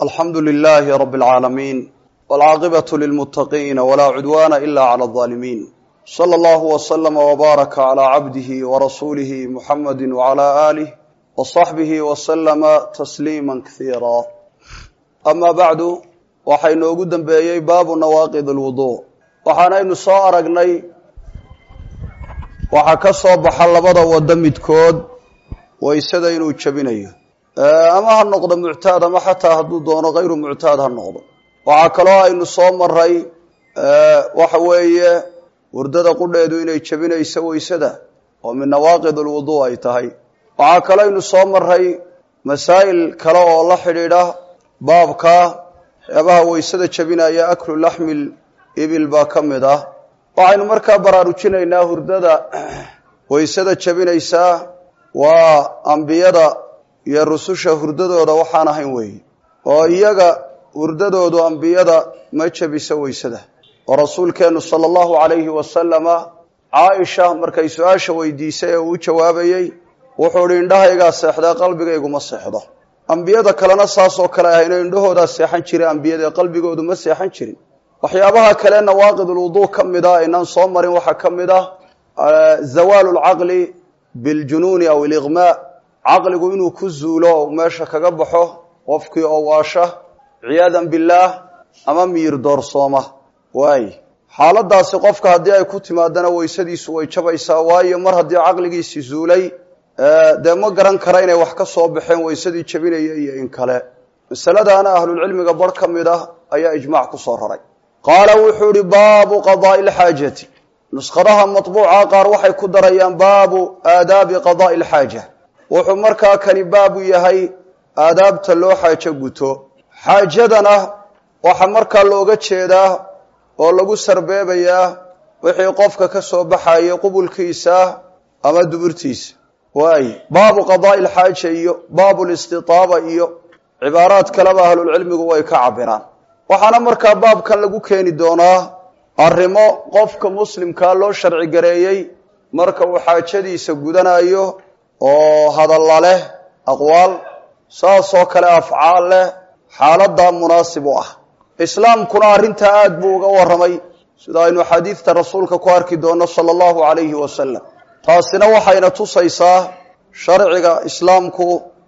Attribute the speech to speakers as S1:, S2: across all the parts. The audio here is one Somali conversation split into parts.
S1: alxamdu lilaahi rabi اlcaalamiin wاlcaaqibatu lilmuttaqiina walaa cudwaana ila clى اظaalimiin slى allahu wslama wbaaraka calى cabdihi warasuulihi muxamadi wclى aalih wصaxbihi wslama tasliima kasiira ama bacdu waxaa inoogu dembeeyey baabu nawaaqid اlwudu waxaanaynu soo aragnay waxaa ka soo baxa labada wado midkood waysada inuu jabinayo ama ha noqdo muctaad ama xataa hadduu doono kayru muctaad ha noqdo waxaa kaloo aynu soo maray waxa weeye wurdada qudheedu inay jabinayso waysada oo min nawaaqid alwudu ay tahay waxaa kaloo aynu soo maray masaa'il kale oo la xidhiidha baabka waxyaabaha waysada jabinaya aklu laxmil ibil baa ka mid ah waxaynu markaa baraarujinaynaa hurdada waysada jabinaysaa waa ambiyada iyo rususha hurdadooda waxaan ahayn weeye oo iyaga hurdadoodu ambiyada ma jabiso waysada oo rasuulkeennu sala allahu calayhi wasalama caaisha markay su-aasha weydiisay ee uu jawaabayey wuxuu idhi indhahaygaa seexdee qalbigayguma seexdo ambiyada kalena saasoo kale ahayno indhahoodaa seexan jira ambiyada ee qalbigoodu ma seexan jirin waxyaabaha kale nawaaqidulwuduu ka mid ah aynaan soo marin waxaa ka mid ah zawaalu lcaqli biljunuuni aw iliqmaa caqligu inuu ku zuulo oo meesha kaga baxo qofkii oo waasha ciyaadan billaah ama miyir doorsooma waay xaaladaasi qofka haddii ay ku timaadana waysadiisu way jabaysaa waayo mar haddii caqligiisi zuulay dee ma garan kara inay wax ka soo baxeen waysadii jabinaya iyo in kale masaladaana ahlulcilmiga bar ka mid ah ayaa ijmaac ku soo raray qaala wuxuu ihi baabu qadaai lxaajati nuskhadaha matbuuca qaar waxay ku darayaan baabu aadaabi qadaai lxaaja wuxuu markaa kani baabu yahay aadaabta loo xaajo guto xaajadana waxaa markaa looga jeedaa oo lagu sarbeebayaa wixii qofka ka soo baxayay qubulkiisa ama duburtiisa waay baabu qadaai lxaaja iyo baabu listitaaba iyo cibaaraad kaleba ahlulcilmigu way ka cabiraan waxaana markaa baabkan lagu keeni doonaa arrimo qofka muslimkaa loo sharci gareeyey marka uu xaajadiisa gudanayo oo hadalla leh aqwaal saasoo kale afcaal leh xaaladaa munaasib u ah islaamkuna arrintaa aad buu uga warramay sida aynu xadiidta rasuulka ku arki doonno sala allahu calayhi wasalam taasina waxayna tusaysaa sharciga islaamku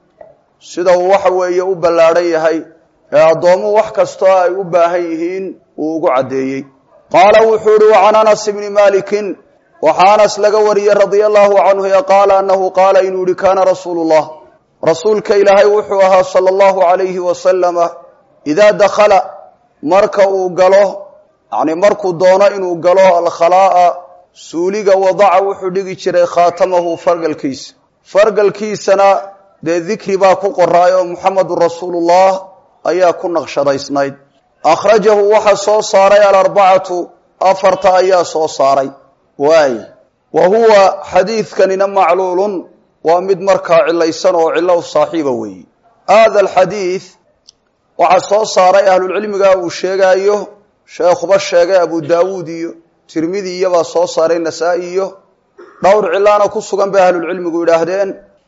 S1: sida uu waxa weeye u ballaadhan yahay ee addoomuhu wax kastoo ay u baahan yihiin uu ugu caddeeyey qaala wuxuu ihi wacan anas ibni malikin waxaa anas laga wariyey radia allahu canhu ee qaala annahu qaala inuu yihi kaana rasuulu llah rasuulka ilaahay wuxuu ahaa sala allahu calayhi wasalama idaa dakhala marka uu galo yacni markuu doono inuu galo alkhalaa'a suuliga wadaca wuxuu dhigi jiray khaatamahu fargalkiisa fargalkiisana dee dikri baa ku qoraay oo muxamedun rasuulullah ayaa ku naqshadaysnayd akhrajahu waxaa soo saaray alarbacatu afarta ayaa soo saaray waay wa huwa xadiidkanina macluulun waa mid markaa cilaysan oo cilo saaxiiba weeye hada alxadiid waxaa soo saaray ahlulcilmiga uu sheegaayo sheekhuba sheegay abu daawuud iyo tirmidi iyobaa soo saaray nasaa-i iyo dhowr cilaana ku sugan bay ahlulcilmigu yidhaahdeen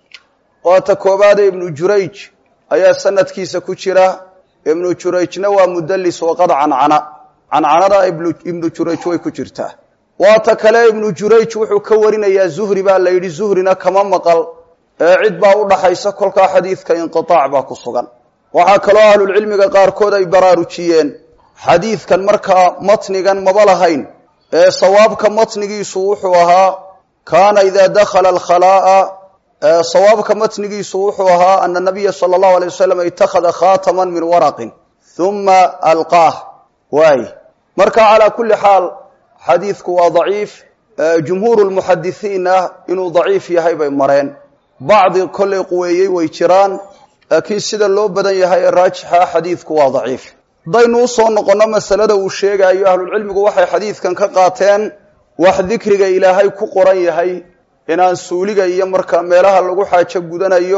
S1: waata koobaade ibnu jurayj ayaa sanadkiisa ku jira ibnu jurayjna waa mudalis waqad cancana cancanada ibnu jurayj way ku jirtaa waata kale ibnu jurayj wuxuu ka warinayaa zuhri baa la yidhi zuhrina kama maqal ee cid baa u dhaxaysa kolkaa xadiidka inqiaac baa ku sugan waxaa kaloo ahlulcilmiga qaarkood ay baraarujiyeen xadiidkan markaa matnigan maba lahayn ee sawaabka matnigiisu wuxuu ahaa kaana idaa dakhala alkhalaa'a sawaabka matnigiisu wuxuu ahaa ana nabiya sala allahu alay wasalam itakhada khaataman min waraqin huma alqaah waay marka calaa kulli xaal xadiidku waa daciif jumhuuru lmuxadisiinna inuu daciif yahay bay mareen bacdi kollay quweeyey way jiraan laakiin sida loo badan yahay ee raajixa xadiidku waa daciif haddaynu usoo noqonno masalada uu sheegaayo ahlulcilmigu waxay xadiidkan ka qaateen wax dikriga ilaahay ku qoran yahay inaan suuliga iyo markaa meelaha lagu xaajo gudanayo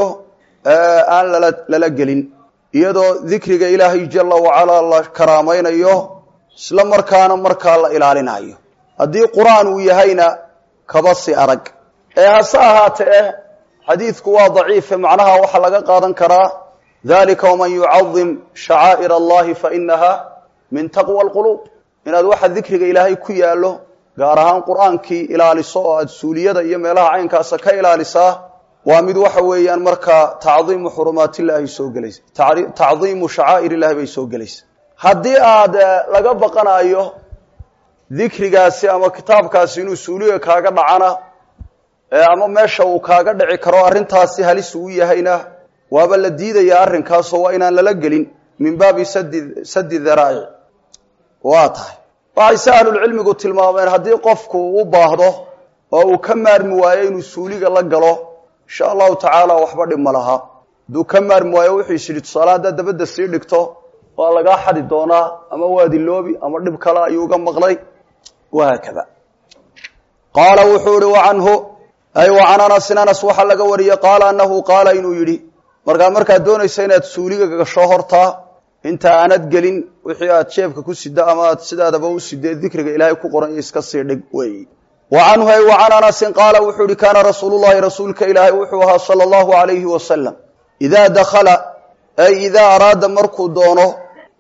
S1: aan lala lala gelin iyadoo dikriga ilaahay jala wacalaa la karaamaynayo isla markaana markaa la ilaalinayo haddii qur-aan uu yahayna kaba si arag ee hase ahaatee xadiidku waa daciife macnaha waxaa laga qaadan karaa dalika waman yucadim shacaa'ir allahi fainaha min taqwa alquluub inaad waxa dikriga ilaahay ku yaallo gaar ahaan qur-aankii ilaaliso oo aada suuliyada iyo meelaha caynkaasa ka ilaalisaa waa mid waxa weeyaan markaa tacdiimu xurumaatillahi soo gelaysa tacdiimu shacaa'ir illahi bay soo gelaysa haddii aada laga baqanayo dikrigaasi ama kitaabkaasi inuu suuliga kaaga dhacana ama meesha uu kaaga dhici karo arrintaasi halis uu yahayna waaba la diidayaa arrinkaasoo waa inaan lala gelin min baabi sadi sadi daraa'ic waa tahay waxay se ahlulcilmigu tilmaameen haddii qofku u baahdo oo uu ka maarmi waayo inuu suuliga la galo insha allahu tacaala waxba dhib ma laha hadduu ka maarmi waayo wuxuu is yidhi tusaale haddaad dabadda sii dhigto waa lagaa xadi doonaa ama waadiloobi ama dhib kale ayuu uga maqlay wahaakada qaala wuxuu ihi wacanhu ay wa can anasin anas waxaa laga wariyey qaala anahu qaala inuu yidhi markaa markaad doonaysa inaad suuliga gasho hortaa inta aanad gelin wixii aad jeebka ku sida ama aad sidaadaba u sidee dikriga ilaahay ku qoran iyo iska sii dhig wey wa canhu ay wa can anasin qaala wuxuu yihi kaana rasuulu llahi rasuulka ilaahay wuxuu ahaa sala allahu alayhi wasalam idaa dakhala ay idaa araada markuu doono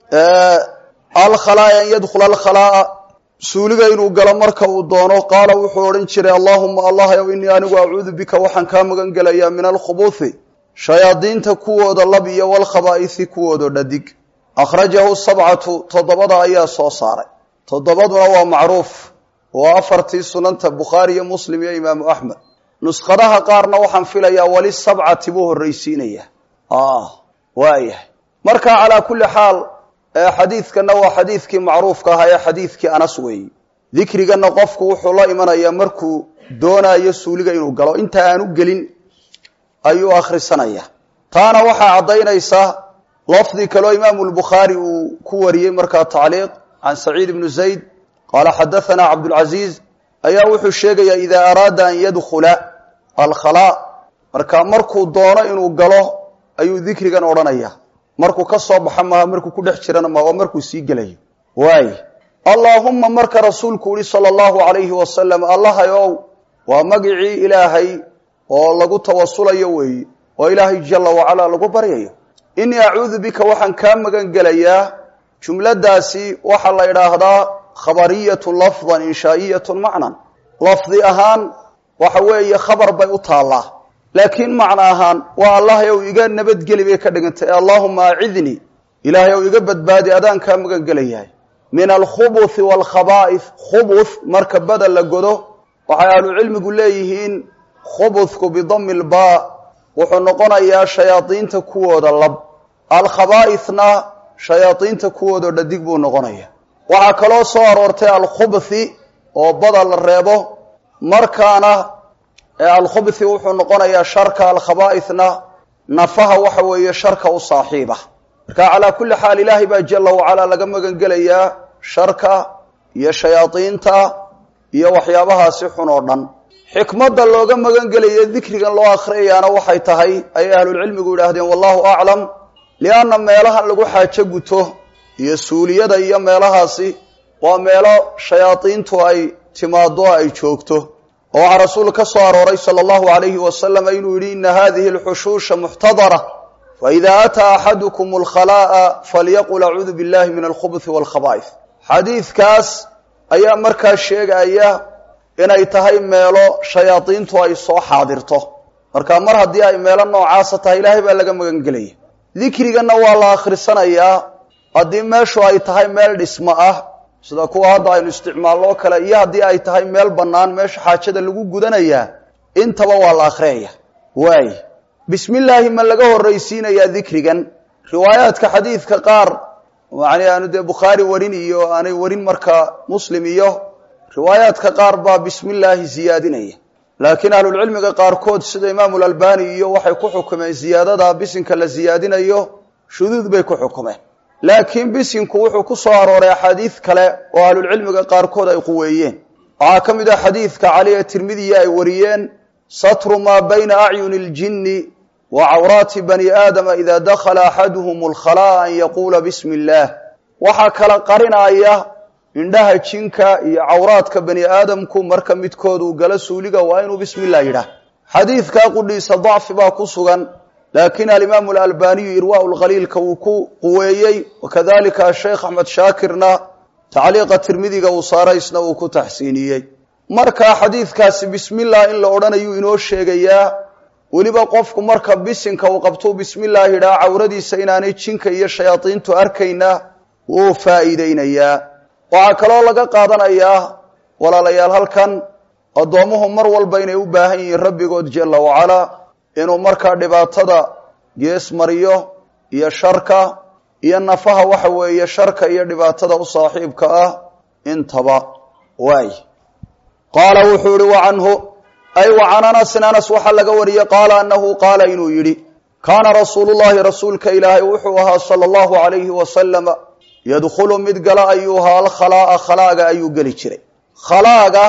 S1: alkhalaa'a an yadkhula alkhalaa'a suuliga inuu galo marka uu doono qaala wuxuu odhan jiray allaahuma allah yow inii anigu acuudu bika waxaan kaa magan gelayaa min alkhubuuthi shayaadiinta kuwooda lab iyo walkhabaa'isi kuwooda dhadig akhrajahu sabcatu toddobada ayaa soo saaray toddobaduna waa macruuf waa afartii sunanta bukhaari iyo muslim iyo imaamu axmed nuskhadaha qaarna waxaan filayaa wali sabcati buu horraysiinaya waayahay marka calaa kulli xaal xadiidkanna waa xadiidkii macruufka ahaa ee xadiidkii anas weeyi dikriganna qofku wuxuu la imanayaa markuu doonayo suuliga inuu galo inta aanu gelin ayuu akhrisanaya taana waxaa caddaynaysa lafdi kaloo imaamu lbukhaari uu ku wariyey markaa tacliiq can saciid ibnu zayd qaala xadahanaa cabdulcaziiz ayaa wuxuu sheegayaa idaa araada an yadkhula alkhalaa marka markuu doono inuu galo ayuu dikrigan odhanaya markuu ka soo baxa maaha markuu ku dhex jirana ma waa markuu sii gelayo waay allaahumma marka rasuulku yihi sala allahu alayhi wasalam allahayow waa magicii ilaahay oo lagu tawasulayo weeye oo ilaahay jala wacalaa lagu baryayo inii acuudu bika waxaan kaa magan gelayaa jumladaasi waxaa la idhaahdaa khabariyatu lafdan inshaa'iyatu macnan lafdi ahaan waxa weeye khabar bay u taallaa laakiin macno ahaan waa allahay ow iga nabadgeli bay ka dhigantay allaahuma acidnii ilaahay ow iga badbaadi adaan kaa magan gelayahay min alkhubuthi waalkhabaa'if khubuth marka bada la godo waxay ahlucilmigu leeyihiin khubuthku bidami lbaa wuxuu noqonayaa shayaadiinta kuwooda lab alkhabaa'ithna shayaadiinta kuwooda dhadig buu noqonaya waxaa kaloo soo aroortay alkhubuthi oo bada la reebo markaana alkhubuthi wuxuu noqonayaa sharka alkhabaa'ithna nafaha waxa weeye sharka u saaxiiba marka calaa kulli xaal ilaahay baa jala wacalaa laga magan gelayaa sharka iyo shayaadiinta iyo waxyaabahaasi xun oo dhan xikmadda looga magan gelaya dikrigan loo akhriyayaana waxay tahay ayay ahlulcilmigu yidhaahdeen wallahu aclam lianna meelahan lagu xaajo guto iyo suuliyada iyo meelahaasi waa meelo shayaadiintu ay timaado ay joogto oo waxaa rasuul ka soo arooray sala allahu alayhi wasalam inuu yidhi ina hadihi alxushuusha muxtadara faida ataa axadukum alkhalaa'a falyaqul acuudu billahi min alkhubuthi walkhabaa'if xadiidkaas ayaa markaa sheegaya inay tahay meelo shayaadiintu ay soo xaadirto marka mar haddii ay meelo noocaasa tahay ilaahay baa laga magan gelaya dikriganna waa la akhrisanayaa haddii meeshu ay tahay meel dhismo ah sida kuwa hadda aynu isticmaalno kale iyo haddii ay tahay meel bannaan meesha xaajada lagu gudanayaa intaba waa la akhriyaya waay bismi illaahi ma laga horraysiinayaa dikrigan riwaayaadka xadiidka qaar yani aanu dee bukhaari warin iyo aanay warin markaa muslim iyo riwaayaadka qaar baa bismi illaahi ziyaadinaya laakiin ahlulcilmiga qaarkood sida imaamu lalbani iyo waxay ku xukumeen ziyaadada bisinka la ziyaadinayo shuduud bay ku xukumeen laakiin bisinku wuxuu ku soo arooray axaadiid kale oo ahlulcilmiga qaarkood ay quweeyeen waxaa ka mid ah xadiidka cali ee tirmidiya ay wariyeen satru maa bayna acyuni اljini wa cawraati bani aadama ida dakhala axaduhum alkhalaa an yaquula bismi illaah waxaa kala qarinaya indhaha jinka iyo cawraadka bani aadamku marka midkood uu galo suuliga waa inuu bismi illah yidhaah xadiidkaa qudhiisa dacfi baa ku sugan laakiin alimaamu alalbaniyu irwaa lkhaliilka wuu ku quweeyey wakadalika asheekh axmed shaakirna tacliiqa tirmidiga uu saaraysna uu ku taxsiiniyey marka xadiidkaasi bismillah in la odhanayuu inoo sheegayaa weliba qofku marka bisinka uu qabtuu bismillaah idhaa cawradiisa inaanay jinka iyo shayaadiintu arkayna wuu faa'iideynayaa waxaa kaloo laga qaadanayaa walaalayaal halkan addoommuhu mar walba inay u baahan yihiin rabbigood jalla wacalaa inuu markaa dhibaatada gees mariyo iyo sharka iyo nafaha waxa weeye sharka iyo dhibaatada u saaxiibka ah intaba waay qaala wuxuu yihi wa canhu ay wa can anasin anas waxaa laga wariyey qaala anahu qaala inuu yidhi kaana rasuulu llahi rasuulka ilaahay wuxuu ahaa sala allahu alayhi wasalama yadkhulu mid gala ayuu ahaa alkhalaa'a khalaaga ayuu geli jiray khalaaga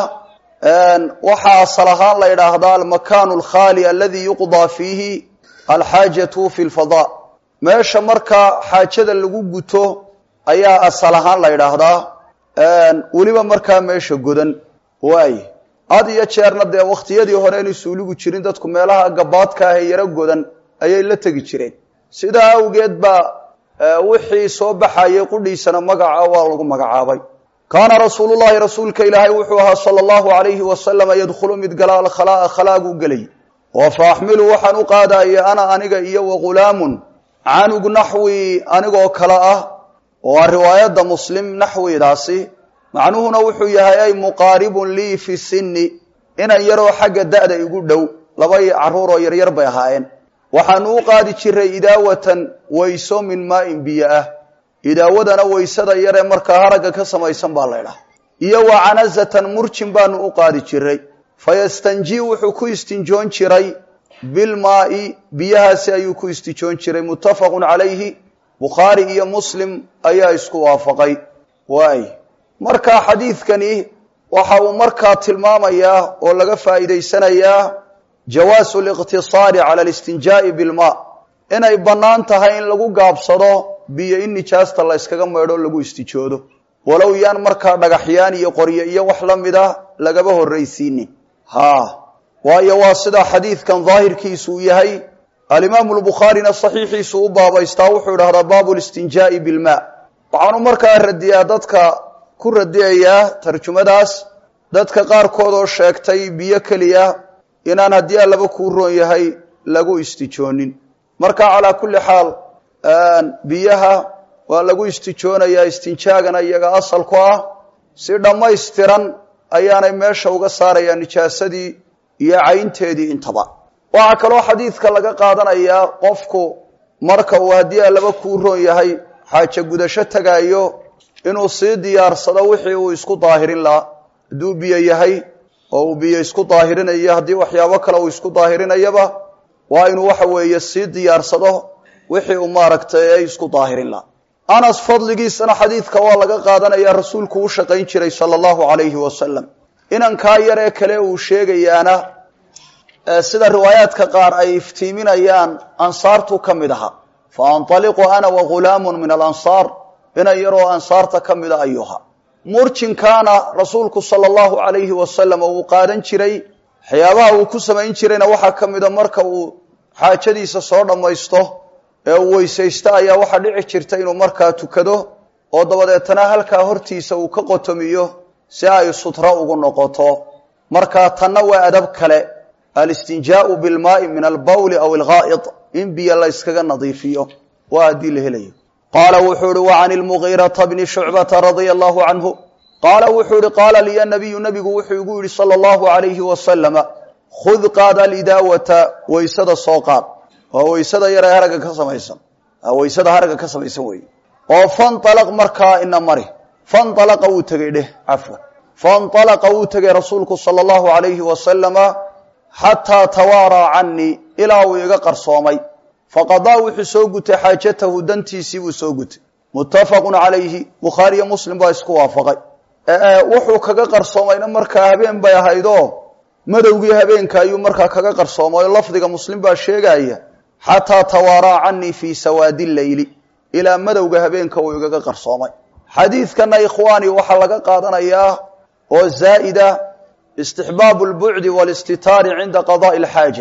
S1: waxaa asal ahaan la idhaahdaa almakaanu alkhaali aladi yuqdaa fiihi alxaajatu fi lfadaa meesha markaa xaajada lagu guto ayaa asal ahaan la idhaahdaa weliba markaa meesha godan waay had iyo jeerna dee wakhtiyadii hore inay suuligu jirin dadku meelaha gabaadka ah ee yaro godan ayay la tegi jireen sidaa awgeed baa wixii soo baxayay qudhiisana magaca waa lagu magacaabay kaana rasuulu llahi rasuulka ilaahay wuxuu ahaa sala allahu alayhi wasalama yadkhulu mid gala alkhalaa'a khalaaguu gelay oo fa axmilu waxaan u qaadaya ana aniga iyo wa ghulaamun canug naxwi anigoo kale ah oo riwaayadda muslim naxwidaasi macnuhuna wuxuu yahay ay muqaaribun lii fi sinni inan yaroo xagga da'da igu dhow laba carruuroo yaryar bay ahaayeen waxaanu u qaadi jiray idaawatan wayso min maa'in biyo ah idaawadana waysada yaree markaa haragga ka samaysan baa laydhaha iyo wa canazatan murjin baanu u qaadi jiray fayastanjii wuxuu ku istinjoon jiray bilmaa'i biyahaasi ayuu ku istijoon jiray muttafaqun calayhi bukhaari iyo muslim ayaa isku waafaqay waay marka xadiidkani waxa uu markaa tilmaamayaa oo laga faa'iidaysanayaa jawaasu liqtisaari cala alistinjaa'i bilmaa inay bannaan tahay in lagu gaabsado biyo in nijaasta la yskaga maydho lagu istijoodo walow yaan markaa dhagaxyaan iyo qoryo iyo wax la mid ah lagaba horraysiinin ha waayo waa sida xadiidkan daahirkiisu uu yahay alimaamu lbukhaarina saxiixiisu u baabaystaa wuxuu idhahdaa baabu listinjaa'i bilmaa waxaanu markaa radiyaa dadka ku radiyayaa tarjumadaas dadka qaarkood oo sheegtay biyo keliya inaan haddii allaba kuu roon yahay lagu istijoonin marka calaa kulli xaal biyaha waa lagu istijoonayaa istinjaagana iyaga asal ku ah si dhammaystiran ayaanay meesha uga saarayaa nijaasadii iyo caynteedii intaba waxaa kaloo xadiidka laga qaadanayaa qofku marka uu haddii allaba kuu roon yahay xaajo gudasho tagaayo inuu sii diyaarsado wixii uu isku daahirin lahaa hadduu biyo yahay oo uu biyo isku daahirinayo haddii waxyaabo kale uu isku daahirinayaba waa inuu waxa weeye sii diyaarsado wixii uu maaragtay ay isku daahirin lahaa anas fadligiisana xadiidka waa laga qaadanaya rasuulku u shaqayn jiray sala allahu calayhi wasalam inankaa yar ee kale uu sheegayaana sida riwaayaadka qaar ay iftiiminayaan ansaartu ka mid ahaa fa antaliqu ana wa ghulaamun min alansaar inan yaroo ansaarta ka mida ayuha murjinkaana rasuulku sala allahu calayhi wasalam uu qaadan jiray waxyaabaha uu ku samayn jirayna waxaa ka mida marka uu xaajadiisa soo dhammaysto ee uu weysaysto ayaa waxaa dhici jirta inuu markaa tukado oo dabadeetana halkaa hortiisa uu ka qotomiyo si ay sutro ugu noqoto markaa tanna waa adab kale alistinjaau bilmaai min albawli aw alghaa'id in biyo la yskaga nadiifiyo waa haddii la helayo qaala wuxuu ihi wa can ilmugiirata bni shucbata radia allahu canhu qaala wuxuu ihi qaala liya nabiyu nabigu wuxuu igu yidhi sala allahu alayhi wasalama khud qaad alidaawata waysada soo qaad waa waysada yar ee haragga ka samaysan waysada haragga ka samaysan weeye oo fanalaq markaa ina mari fanalaqa wuu tegey dheh cafwan fanalaqa wuu tegey rasuulku sala allahu alayhi wasalama xataa tawaaraa canii ilaa uu iga qarsoomay faqadaa wuxuu soo gutay xaajatahu dantiisii buu soo gutay muttafaqun calayhi bukhaariyo muslim baa isku waafaqay wuxuu kaga qarsoomayna markaa habeen bay ahaydoo madowgii habeenka ayuu markaa kaga qarsoomay oo lafdiga muslim baa sheegaya xataa tawaaraa canii fii sawaadi leyli ilaa madowga habeenka uu igaga qarsoomay xadiidkana ikhwaani waxaa laga qaadanayaa oo zaa'ida istixbaabu lbucdi waalistitaari cinda qadaai alxaaja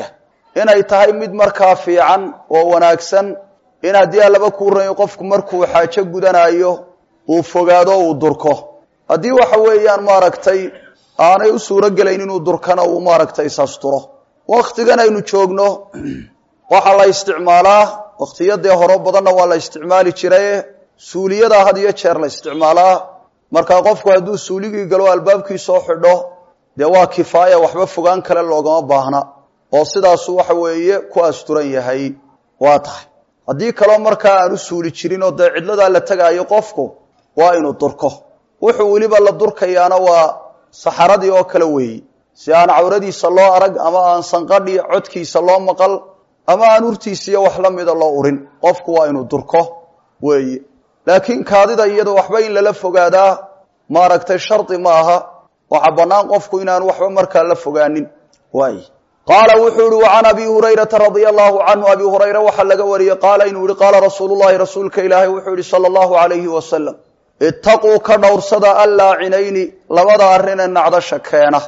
S1: inay tahay mid markaa fiican oo wanaagsan in haddii allaba kuu ranyo qofku markuu xaajo gudanayo uu fogaado uu durko haddii waxa weeyaan maaragtay aanay u suuro gelayn inuu durkana uu maaragtay isasturo waktigan aynu joogno waxaa la isticmaalaa waktiyadee horo badanna waa la isticmaali jiraye suuliyada had iyo jeer la isticmaalaa markaa qofku hadduu suuligii galo albaabkii soo xidho dee waa kifaaya waxba fogaan kale loogama baahna oo sidaasu waxa weeye ku asturan yahay waa tahay haddii kaloo markaa aan u suuli jirin oo dee cidladaa la tegaayo qofku waa inuu durko wuxuu weliba la durkayaana waa saxaradii oo kale weeyi si aan cawradiisa loo arag ama aan sanqadhi codkiisa loo maqal ama aan urtiisiiyo wax la mida loo urin qofku waa inuu durko weeye laakiin kaadida iyada waxba in lala fogaadaa maaragtay shardi ma aha waxaa bannaan qofku inaan waxba markaa la fogaanin waay qaala wuxuu yihi wacan abi hurayrata radia allahu canhu abi hurayra waxaa laga wariyey qaala inuu yihi qaala rasuulu llahi rasuulka ilaahay wuxuu yihi sala allahu alayhi wasalam itaquu ka dhowrsada allaacinayni labada arrinee nacdasha keena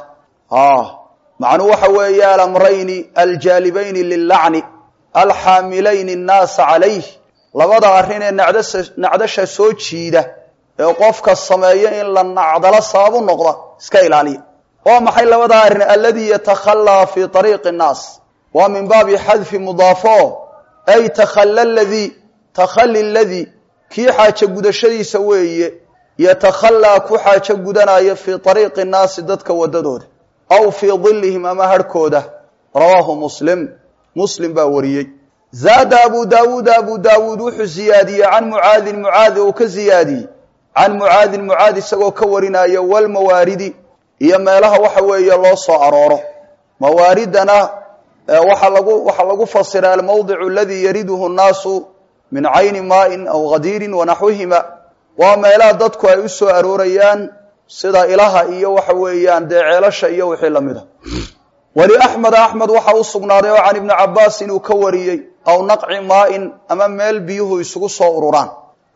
S1: macnuu waxa weeye alamrayni aljaalibayni lilacni alxaamilayni annaasa calayh labada arrinee nacdasha soo jiida ee qofka sameeya in la nacdalo sababu noqda iska ilaaliya waa maxay labadaa arrin aladii yatakhallaa fii ariiqi nnaas waa min baabi xadfi mudaafo ay takhalla ladii takhali ladii kii xaajo gudashadiisa weeye yatakhallaa ku xaajo gudanaya fii ariiqi nnaasi dadka wadadooda aw fii dilihim ama harhkooda rawaahu muslim muslim baa wariyey zaada abu daawuuda abu daawuud wuxuu ziyaadiyey can mucaadin mucaadi uu ka ziyaadiyey can mucaadin mucaad isagoo ka warinaya walmawaaridi iyo meelaha waxa weeye loo soo arooro mawaaridana waxaa lagu waxaa lagu fasiray almawdicu aladii yariduhu nnaasu min cayni maain aw hadiirin wanaxwihima waa meelaha dadku ay u soo aroorayaan sida ilaha iyo waxa weeyaan dee ceelasha iyo wixii lamid a wali axmed axmed waxa u sugnaaday oo can ibni cabaas inuu ka wariyey aw naqci maain ama meel biyuhu isugu soo ururaan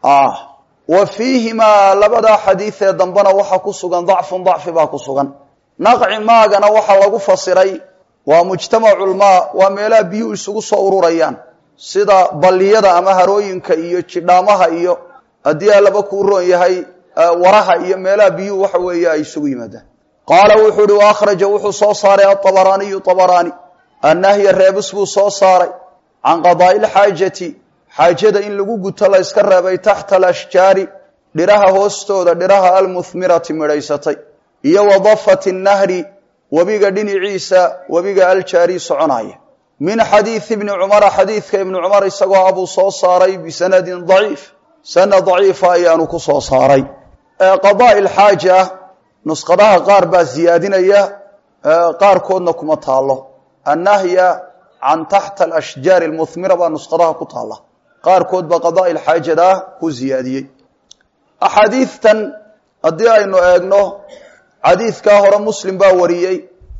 S1: wa fiihimaa labadaa xadiidee dambena waxaa ku sugan dacfun dacfi baa ku sugan naqci maagana waxaa lagu fasiray waa mujtamaculmaa waa meelaha biyuhu isugu soo ururayaan sida balliyada ama harooyinka iyo jidhaamaha iyo haddii allaba kuu roon yahay waraha iyo meelaha biyuhu waxa weeye ay isugu yimaadaan qaala wuxuu uhi wa akhraja wuxuu soo saaray aabaraaniyu abaraani annahya reebis buu soo saaray can qadaa'i lxaajati xaajada in lagu guto la yska reebay taxta alashjaari dhiraha hoostooda dhiraha almuhmirati midhaysatay iyo wa dafati nahri webiga dhinaciisa webiga aljaari soconaya min xadiidi ibni cumara xadiidka ibni cumar isagoo abuu soo saaray bisanadin daciif sanad daciifa ayaanu ku soo saaray qadaa'i lxaaja nusqadaha qaar baa ziyaadinaya qaarkoodna kuma taalo annahya can taxta alashjaari almuhmira baa nusqadaha ku taala qaarkood baa qadaa'i lxaajada ku ziyaadiyey axaadiidtan haddii aynu eegno xadiidkaa hore muslim baa wariyey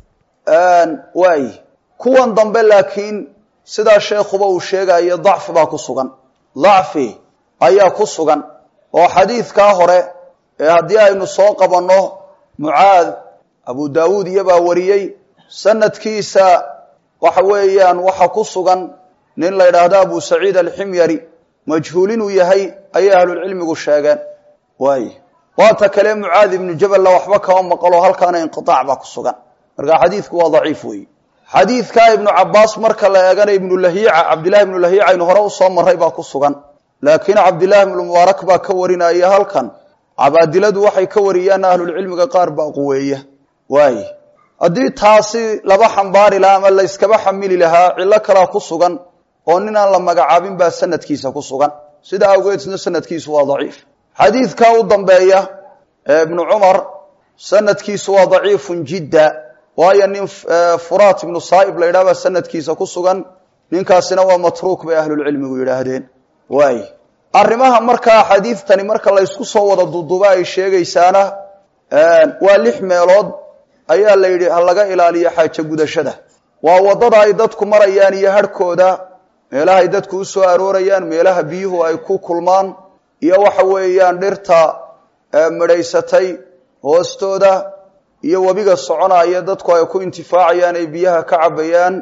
S1: waay kuwan dambe laakiin sidaa sheekhuba uu sheegayo dacfi baa ku sugan dacfi ayaa ku sugan oo xadiidkaa hore ee haddii aynu soo qabanno mucaad abu daawuud iyobaa wariyey sanadkiisa waxa weeyaan waxa ku sugan nin la yidhaahdo abu saciid alximyari majhuul inuu yahay ayay ahlulcilmigu sheegeen waay waata kale mucaad ibnu jaballa waxba kama maqalo halkaana inqiaac baa ku sugan marka xadiidku waa daciif weeye xadiidkaa ibnu cabaas marka la eegana ibnu lahiica cabdillahi ibnu lahiica aynu hore usoo maray baa ku sugan laakiin cabdillahi ibnu mubaarak baa ka warinaya halkan cabaadiladu waxay ka wariyaan ahlulcilmiga qaar baa quweeya waay haddii taasi laba xambaari lahaa ama layskaba xamili lahaa cillo kalaa ku sugan oo ninaan la magacaabin baa sanadkiisa ku sugan sida awgeedna sanadkiisu waa daciif xadiidkaa u dambeeya ee ibnu cumar sanadkiisu waa daciifun jidda waayo nin furaat ibnu saaib la yidhah baa sanadkiisa ku sugan ninkaasina waa matruuk bay ahlulcilmigu yidhaahdeen waay arrimaha markaa xadiidtani marka laysku soo wada duduba ay sheegaysaana waa lix meelood ayaa la yidhi ha laga ilaaliyo xaajo gudashada waa waddada ay dadku marayaan iyo harhkooda meelahay dadku u soo aroorayaan meelaha biyuhu ay ku kulmaan iyo waxa weeyaan dhirta midhaysatay hoostooda iyo webiga soconaya dadku ay ku intifaacayaan ay biyaha ka cabayaan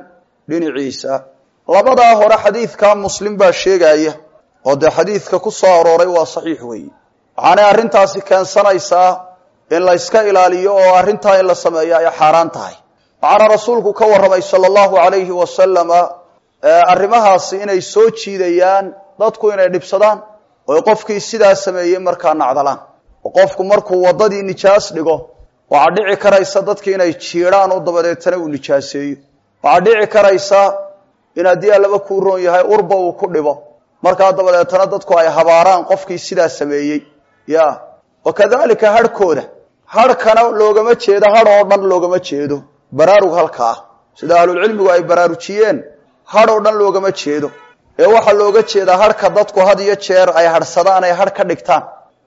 S1: dhinaciisa labadaa hore xadiidkaa muslim baa sheegaya oo dee xadiidka ku soo arooray waa saxiix weeye waxaanay arrintaasi keensanaysaa in la yska ilaaliyo oo arrintaa in la sameeyo ay xaaraan tahay waxaana rasuulku ka warramay sala allahu alayhi wasalama arrimahaasi inay soo jiidayaan dadku inay dhibsadaan oo qofkii sidaa sameeyey markaa nacdalaan oo qofku markuu waddadii nijaas dhigo waxaa dhici karaysa dadki inay jiidhaan oo dabadeetana uu nijaaseeyo waxaa dhici karaysa in haddii allaba kuu roon yahay urba uu ku dhibo markaa dabadeetana dadku ay habaaraan qofkii sidaa sameeyey ya wa kadalika harhkooda harhkana loogama jeedo hadh oo dhan loogama jeedo baraarug halka ah sida ahlulcilmigu ay baraarujiyeen hadh oo dhan loogama jeedo ee waxaa looga jeedaa harhka dadku had iyo jeer ay hadhsadaan ay hadh ka dhigtaan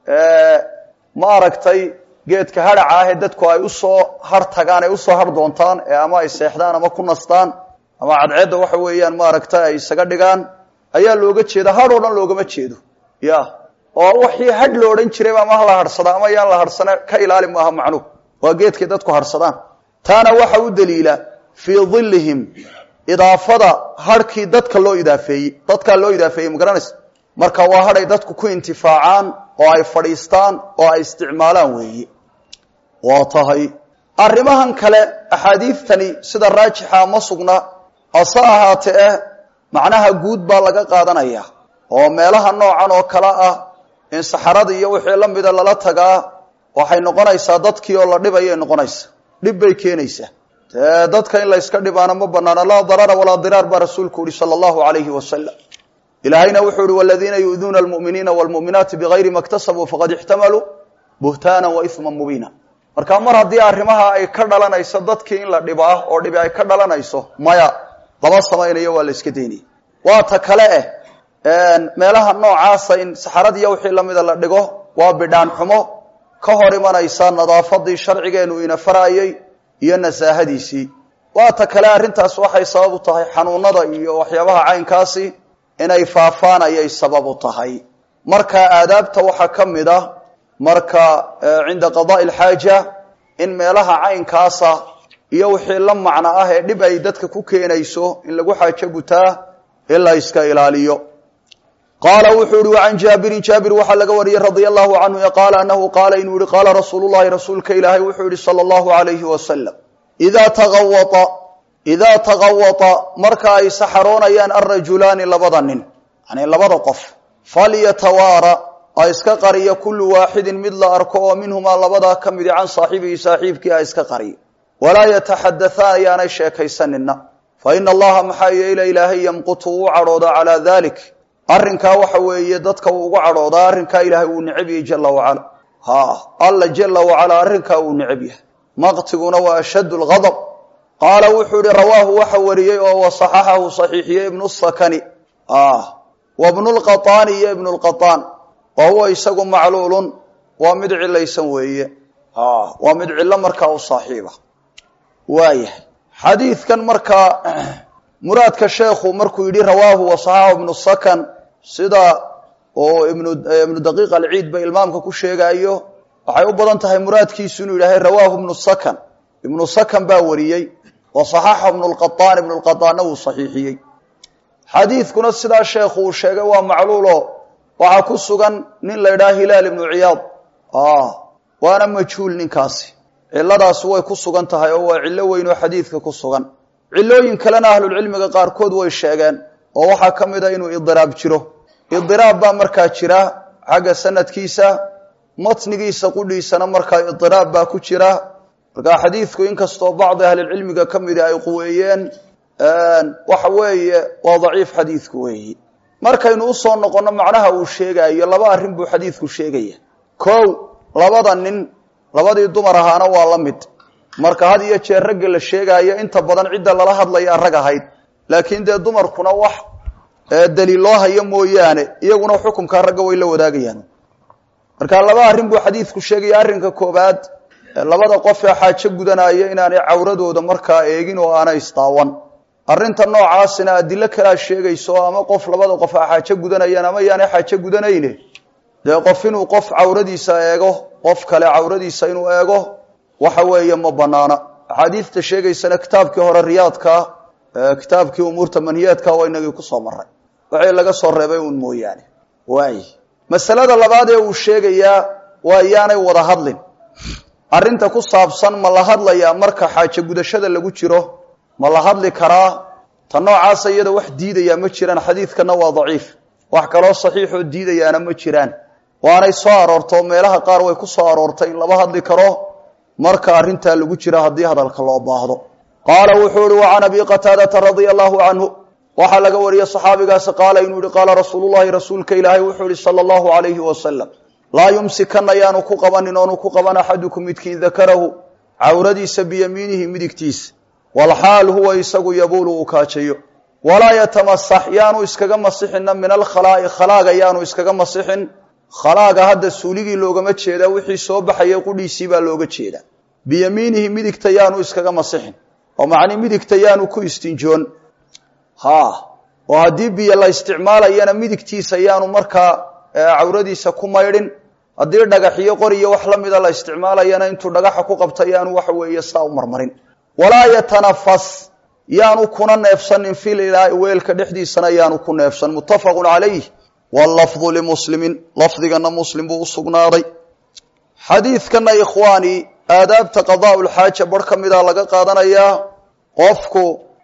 S1: ma aragtay geedka hadhaca ah ee dadku ay usoo har tagaan ay usoo har doontaan ee ama ay seexdaan ama ku nastaan ama cadceedda waxa weeyaan maaragtay ay isaga dhigaan ayaa looga jeeda hadh oo dhan loogama jeedo ya oo wixii hadh lo odhan jiray ama hala hadhsada ama yaan la hadhsana ka ilaali maaha macnuhu waa geedkay dadku hadhsadaan taana waxa u daliila fii dhillihim idaafada hadhkii dadka loo idaafeeyey dadkaa loo idaafeeyey ma garanaysa marka waa hadhay dadku ku intifaacaan oo ay fadhiistaan oo ay isticmaalaan weeye waa tahay arrimahan kale axaadiidtani sida raajixa ma sugna hase ahaatee eh macnaha guud baa laga qaadanaya oo meelaha noocan oo kale ah in saxarada iyo wixii la mida lala tagaa waxay noqonaysaa dadkii oo la dhibayay noqonaysa dhib bay keenaysaa dee dadka in la yska dhibaana ma banaana laa darara walaa diraar baa rasuulku yihi sala allahu alayhi wasalam ilaahayna wuxuu yihi waladiina yu'duuna almu'miniina waalmu'minaati bigayri ma ktasabuu faqad ixtamaluu buhtaanan wa isman mubiina marka mar haddii arrimaha ay ka dhalanayso dadkii in la dhibaa oo dhibi ay ka dhalanayso maya lama samaynayo waa la iska daynaya waa ta kale eh meelaha noocaasa in saxarad iyo wixii lamida la dhigo waa bidhaan xumo ka hor imanaysa nadaafadii sharcigeenu ina farayey iyo nasaahadiisii waa ta kale arrintaas waxay sabab u tahay xanuunada iyo waxyaabaha caynkaasi inay faafaan ayay sabab u tahay marka aadaabta waxaa ka mid ah marka cinda qadaai alxaaja in meelaha caynkaasa iyo wixii la macno ah ee dhib ay dadka ku keenayso in lagu xaajo gutaa in la iska ilaaliyo qaala wuxuu yihi wacan jaabirin jaabir waxaa laga wariyey radia allahu canhu e qaala anahu qaala inuu yihi qaala rasuulu llahi rasuulka ilaahay wuxuu yihi sala allahu alayhi wasalam idaa tagawaa idaa tagawata marka ay saxaroonayaan alrajulaani labada nin yani labada qof falyatawaara ha iska qariya kullu waaxidin mid la arko oo minhumaa labadaa ka midi can saaxibihi saaxiibkii ha iska qariya walaa yataxadahaan ayaanay sheekaysanina fa ina allaha maxaa yeele ilaahay yamqutu uu cadhooda calaa dalik arrinkaa waxa weeye dadka uu ugu cadhoodaa arrinkaa ilaahay uu necab yahay jala wacala ha alla jala wacalaa arrinkaa uu necab yahay maqtiguna waa ashaddu lgadab qaala wuxuu ihi rawaahu waxa wariyey oo wasaxaxahu saxiixiyey ibnu sakani wa bnu lqaطaani iyo ibnu lqaطaan wa huwa isagu macluulun waa mid cilaysan weeye waa mid cillo markaa u saaxiiba waayahay xadiidkan markaa muraadka sheekhu markuu yidhi rawaahu wasaxaxu ibnu sakan sida oo ibnu ibnu daqiiq alciid ba ilmaamka ku sheegaayo waxay u badan tahay muraadkiisu inuu yidhahay rawaahu ibnu sakan ibnu sakan baa wariyey wasaxaxa ibnu lqaطaan ibnu lqaطaanna wuu saxiixiyey xadiidkuna sidaa sheekhu uu sheegay waa macluulo waxaa ku sugan nin la ydhaha hilaal ibnu ciyaad waana majhuul ninkaasi ciladaasi way ku sugan tahay oo waa cillo weyn oo xadiidka ku sugan cilooyin kalena ahlulcilmiga qaarkood way sheegeen oo waxaa ka mid a inuu idiraab jiro idiraab baa markaa jira xagga sanadkiisa matnigiisa qudhiisana markaa idiraab baa ku jira markaa xadiidku inkastoo bacdi ahlilcilmiga ka midi ay quweeyeen waxa weeye waa daciif xadiidku weeyi markaynu usoo noqonno macnaha uu sheegaayo laba arrin buu xadiidku sheegaya kow labada nin labadii dumar ahaana waa la mid marka had iyo jeer ragga la sheegaayo inta badan cidda lala hadlaya rag ahayd laakiin dee dumarkuna wax daliil loo hayo mooyaane iyaguna xukunkaa ragga way la wadaagayaan marka laba arrin buu xadiidku sheegaya arrinka koobaad labada qof ee xaajo gudanaya inaanay cawradooda markaa eegin oo aanay isdaawan arrinta noocaasina adilo kalaa sheegayso ama qof labada qof a xaajo gudanayaan ama yaanay xaajo gudanayne dee qof inuu qof cawradiisa eego qof kale cawradiisa inuu eego waxa weeye ma banaana axaadiidta sheegaysana kitaabkii hore riyaadka kitaabkii umuurta manhiyaadka waa inagii kusoo maray wixii laga soo reebay uun mooyaane waay masalada labaad ee uu sheegayaa waa iyaanay wada hadlin arrinta ku saabsan ma la hadlayaa marka xaajo gudashada lagu jiro ma la hadli karaa ta noocaasa iyada wax diidayaa ma jiraan xadiidkana waa daciif wax kaloo saxiixoo diidayaana ma jiraan waanay soo aroorto meelaha qaar way ku soo aroortay in laba hadli karo marka arrintaa lagu jira haddii hadalka loo baahdo qaala wuxuu ihi wa can abi qataadata radia allahu canhu waxaa laga wariyey saxaabigaasi qaala inuu yihi qaala rasuulullahi rasuulka ilaahay wuxuu yihi sala allahu alayhi wasalam laa yumsikanna yaanu ku qabanin oonu ku qaban axadukum midkiin dakarahu cawradiisa biyamiinihi midigtiisa walxaal huwa isagu yabuulu uu kaajayo walaa yatamasax yaanu iskaga masixina min alkhalaa'i khalaaga yaanu iskaga masixin khalaaga hadda suuligii loogama jeedaa wixii soo baxaya qudhiisii baa looga jeedaa biyamiinihi midigta yaanu iskaga masixin oo macni midigta yaanu ku istinjoon ha oo haddii biyo la isticmaalayana midigtiisa yaanu markaa cawradiisa ku maydhin haddii dhagaxiyo qoriyo wax la mida la isticmaalayana intuu dhagaxa ku qabta yaanu waxa weeye saa u marmarin walaa yatanafas yaanu kuna neefsanin fil ilaahi weelka dhexdiisana yaanu ku neefsan muttafaqun calayh wallafdu limuslimin lafdigana muslim buu u sugnaaday xadiidkana ikhwaani aadaabta qadaa lxaaja bar ka mida laga qaadanayaa qofku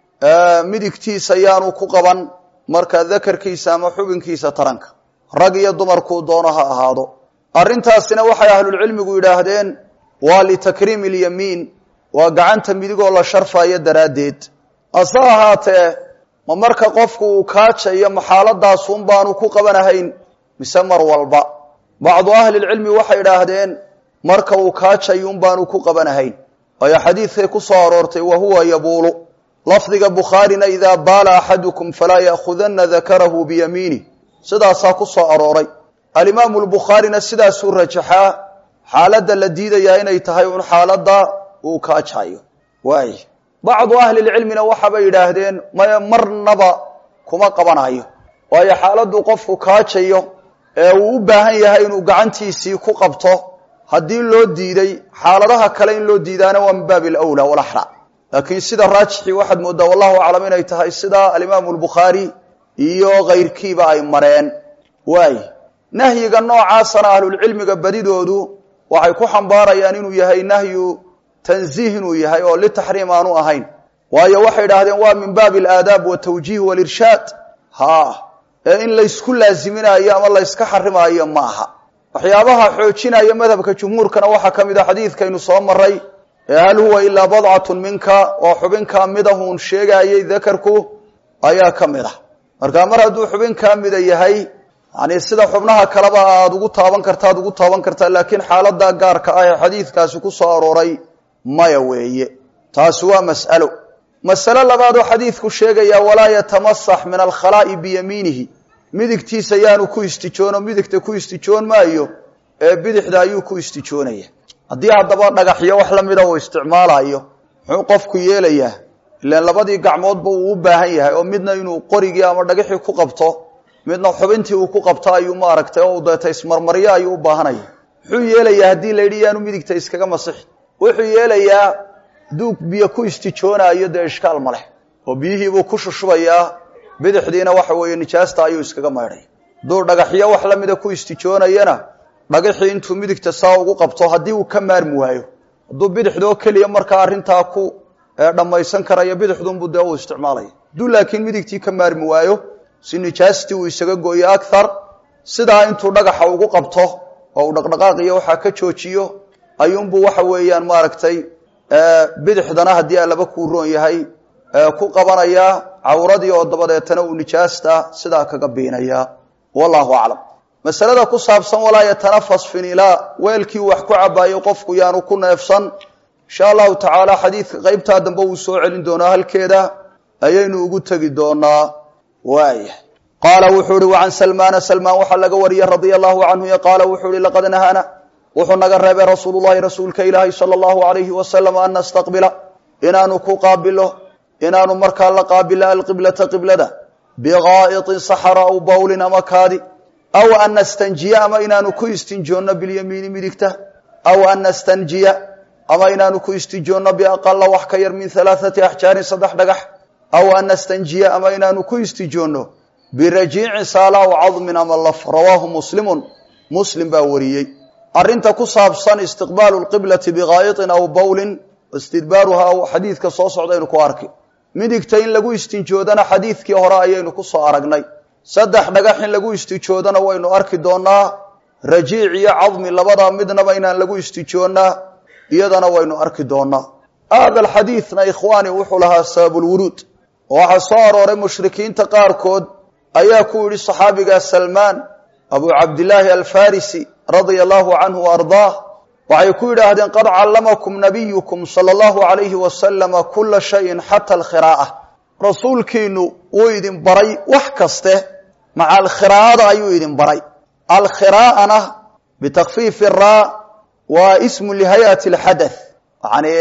S1: midigtiisa yaanu ku qaban marka dakarkiisa ama xubinkiisa taranka rag iyo dumarkuu doono ha ahaado arrintaasina waxay ahlulcilmigu yidhaahdeen waa litakriimi ilyamiin waa gacanta midigoo la sharfayo daraaddeed hase ahaatee ma marka qofku uu kaajayo maxaaladaasun baanu ku qabanahayn mise mar walba bacdu ahlilcilmi waxay idhaahdeen marka uu kaajayun baanu ku qabanahayn waayo xadiidkay ku soo aroortay wa huwa yabuulu lafdiga bukhaarina idaa baala axadukum falaa ya'khudana dakarahu biyamiinih sidaasaa ku soo arooray alimaamu lbukhaarina sidaasuu rajaxaa xaaladda la diidayaa inay tahay un xaaladda uu kaajayo waay bacdu ahlilcilmina waxaabay yidhaahdeen maya marnaba kuma qabanayo waayo xaaladdu qofku kaajayo ee uu u baahan yahay inuu gacantiisii ku qabto haddii loo diiday xaaladaha kale in loo diidaana waa min baabi alawla walaxra laakiin sida raajixii waxaad mooddaa wallahu aclam inay tahay sida alimaamu lbukhaari iyo kayrkiiba ay mareen waay nahyiga noocaasana ahlulcilmiga badidoodu waxay ku xambaarayaan inuu yahay nahyu tanziih inuu yahay oo litaxriim aanu ahayn waayo waxay idhaahdeen waa min baabi alaadaab watawjiih walirshaad ha ee in laysku laaziminayo ama layska xarimaayo ma aha waxyaabaha xoojinaya madhabka jumhuurkana waxaa ka mid a xadiidkaynu soo maray ee hal huwa ilaa badcatun minka oo xubin kaa midahuun sheegaayay dakarku ayaa ka mid ah marka mar hadduu xubin kaa mida yahay yani sida xubnaha kaleba aada ugu taaban karta ad ugu taaban kartaa laakiin xaalada gaarka ah ee xadiidkaasi ku soo arooray maya weeye taasi waa mas'alo masale labaadoo xadiidku sheegaya walaa yatamasax min alkhalaa'i biyamiinihi midigtiisa yaanu ku istijoono midigta ku istijoon maayo ee bidixda ayuu ku istijoonaya haddii haddaba dhagaxyo wax lamida uu isticmaalayo muxuu qofku yeelayaa ilaan labadii gacmoodba uu u baahan yahay oo midna inuu qorigii ama dhagaxii ku qabto midna xubintii uu ku qabto ayuu maaragtay oo deeta ismarmaryo ayuu u baahanaya muxuu yeelayaa haddii la yidhi yaanu midigta iskaga masixi wuxuu yeelayaa hadduu biyo ku istijoonaayo dee ishkaal ma leh oo biyihiibuu ku shushubayaa bidixdiina waxa weeye nijaasta ayuu iskaga maydhay hadduu dhagaxyo wax lamida ku istijoonayana dhagaxii intuu midigta saa ugu qabto haddii uu ka maarmi waayo hadduu bidixdoo keliya markaa arrintaa ku dhammaysan karayo bidixdunbu dee uu isticmaalaya hadduu laakiin midigtii ka maarmi waayo si nijaastii uu isaga gooyo akhar sidaa intuu dhagaxa ugu qabto oo uu dhaqdhaqaaqiyo waxaa ka joojiyo ayuunbuu waxa weeyaan maaragtay bidixdana haddii alaba kuu roon yahay ku qabanayaa cawradii oo dabadeetana uu nijaasta sidaa kaga biinayaa wallahu aclam masalada ku saabsan walaa yatanafas finilaa weelkii wax ku cabaayo qofku yaanu ku neefsan insha allahu tacaala xadiidka qeybtaa dambe uu soo celin doonaa halkeeda ayaynu ugu tegi doonaa waaya qaala wuxuu ihi wacan salmaana salmaan waxaa laga wariyey radia allahu canhu qaala wuxuu ihi laqad nahana wuxuu naga reebay rasuulu llahi rasuulka ilaahi sala allahu alayhi wasalam an nastaqbila inaanu ku qaabilo inaanu markaa la qaabilo alqiblata qiblada biqaa'iطin saxara aw bawlin ama kaadi aw an nastanjiya ama inaanu ku istinjoonno bilyamiini midigta aw an nastanjiya ama inaanu ku istinjoonno biaqala wax ka yar min halaaثati axjaarin saddex dhagax aw an nastanjiya ama inaanu ku istijoonno birajiicin saala aw cadmin ama laf rawaahu muslimun muslim baa wariyey arrinta ku saabsan istiqbaalu lqiblati bikaayitin aw bowlin istidbaaruha aw xadiidka soo socdaynu ku arki midigta in lagu istinjoodana xadiidkii hore ayaynu ku soo aragnay saddex dhagax in lagu istijoodana waynu arki doonaa rajiic iyo cadmi labadaa midnaba inaan lagu istijoonnaa iyadana waynu arki doonaa hada alxadiidna ikhwaani wuxuu lahaa sababulwuruud oo waxaa soo arooray mushrikiinta qaarkood ayaa ku yidhi saxaabigaa salmaan abu cabdillaahi alfarisi radia allahu canhu wa ardaah waxay ku yidhaahdeen qad callamakum nabiyukum sala allahu alayhi wasalama kula shayin xata alkhiraa'a rasuulkiinu wuu idin baray wax kaste maca alkhiraa'ada ayuu idin baray alkhiraa'ana bitakfiifi raa waa ismu lihayati alxadath yani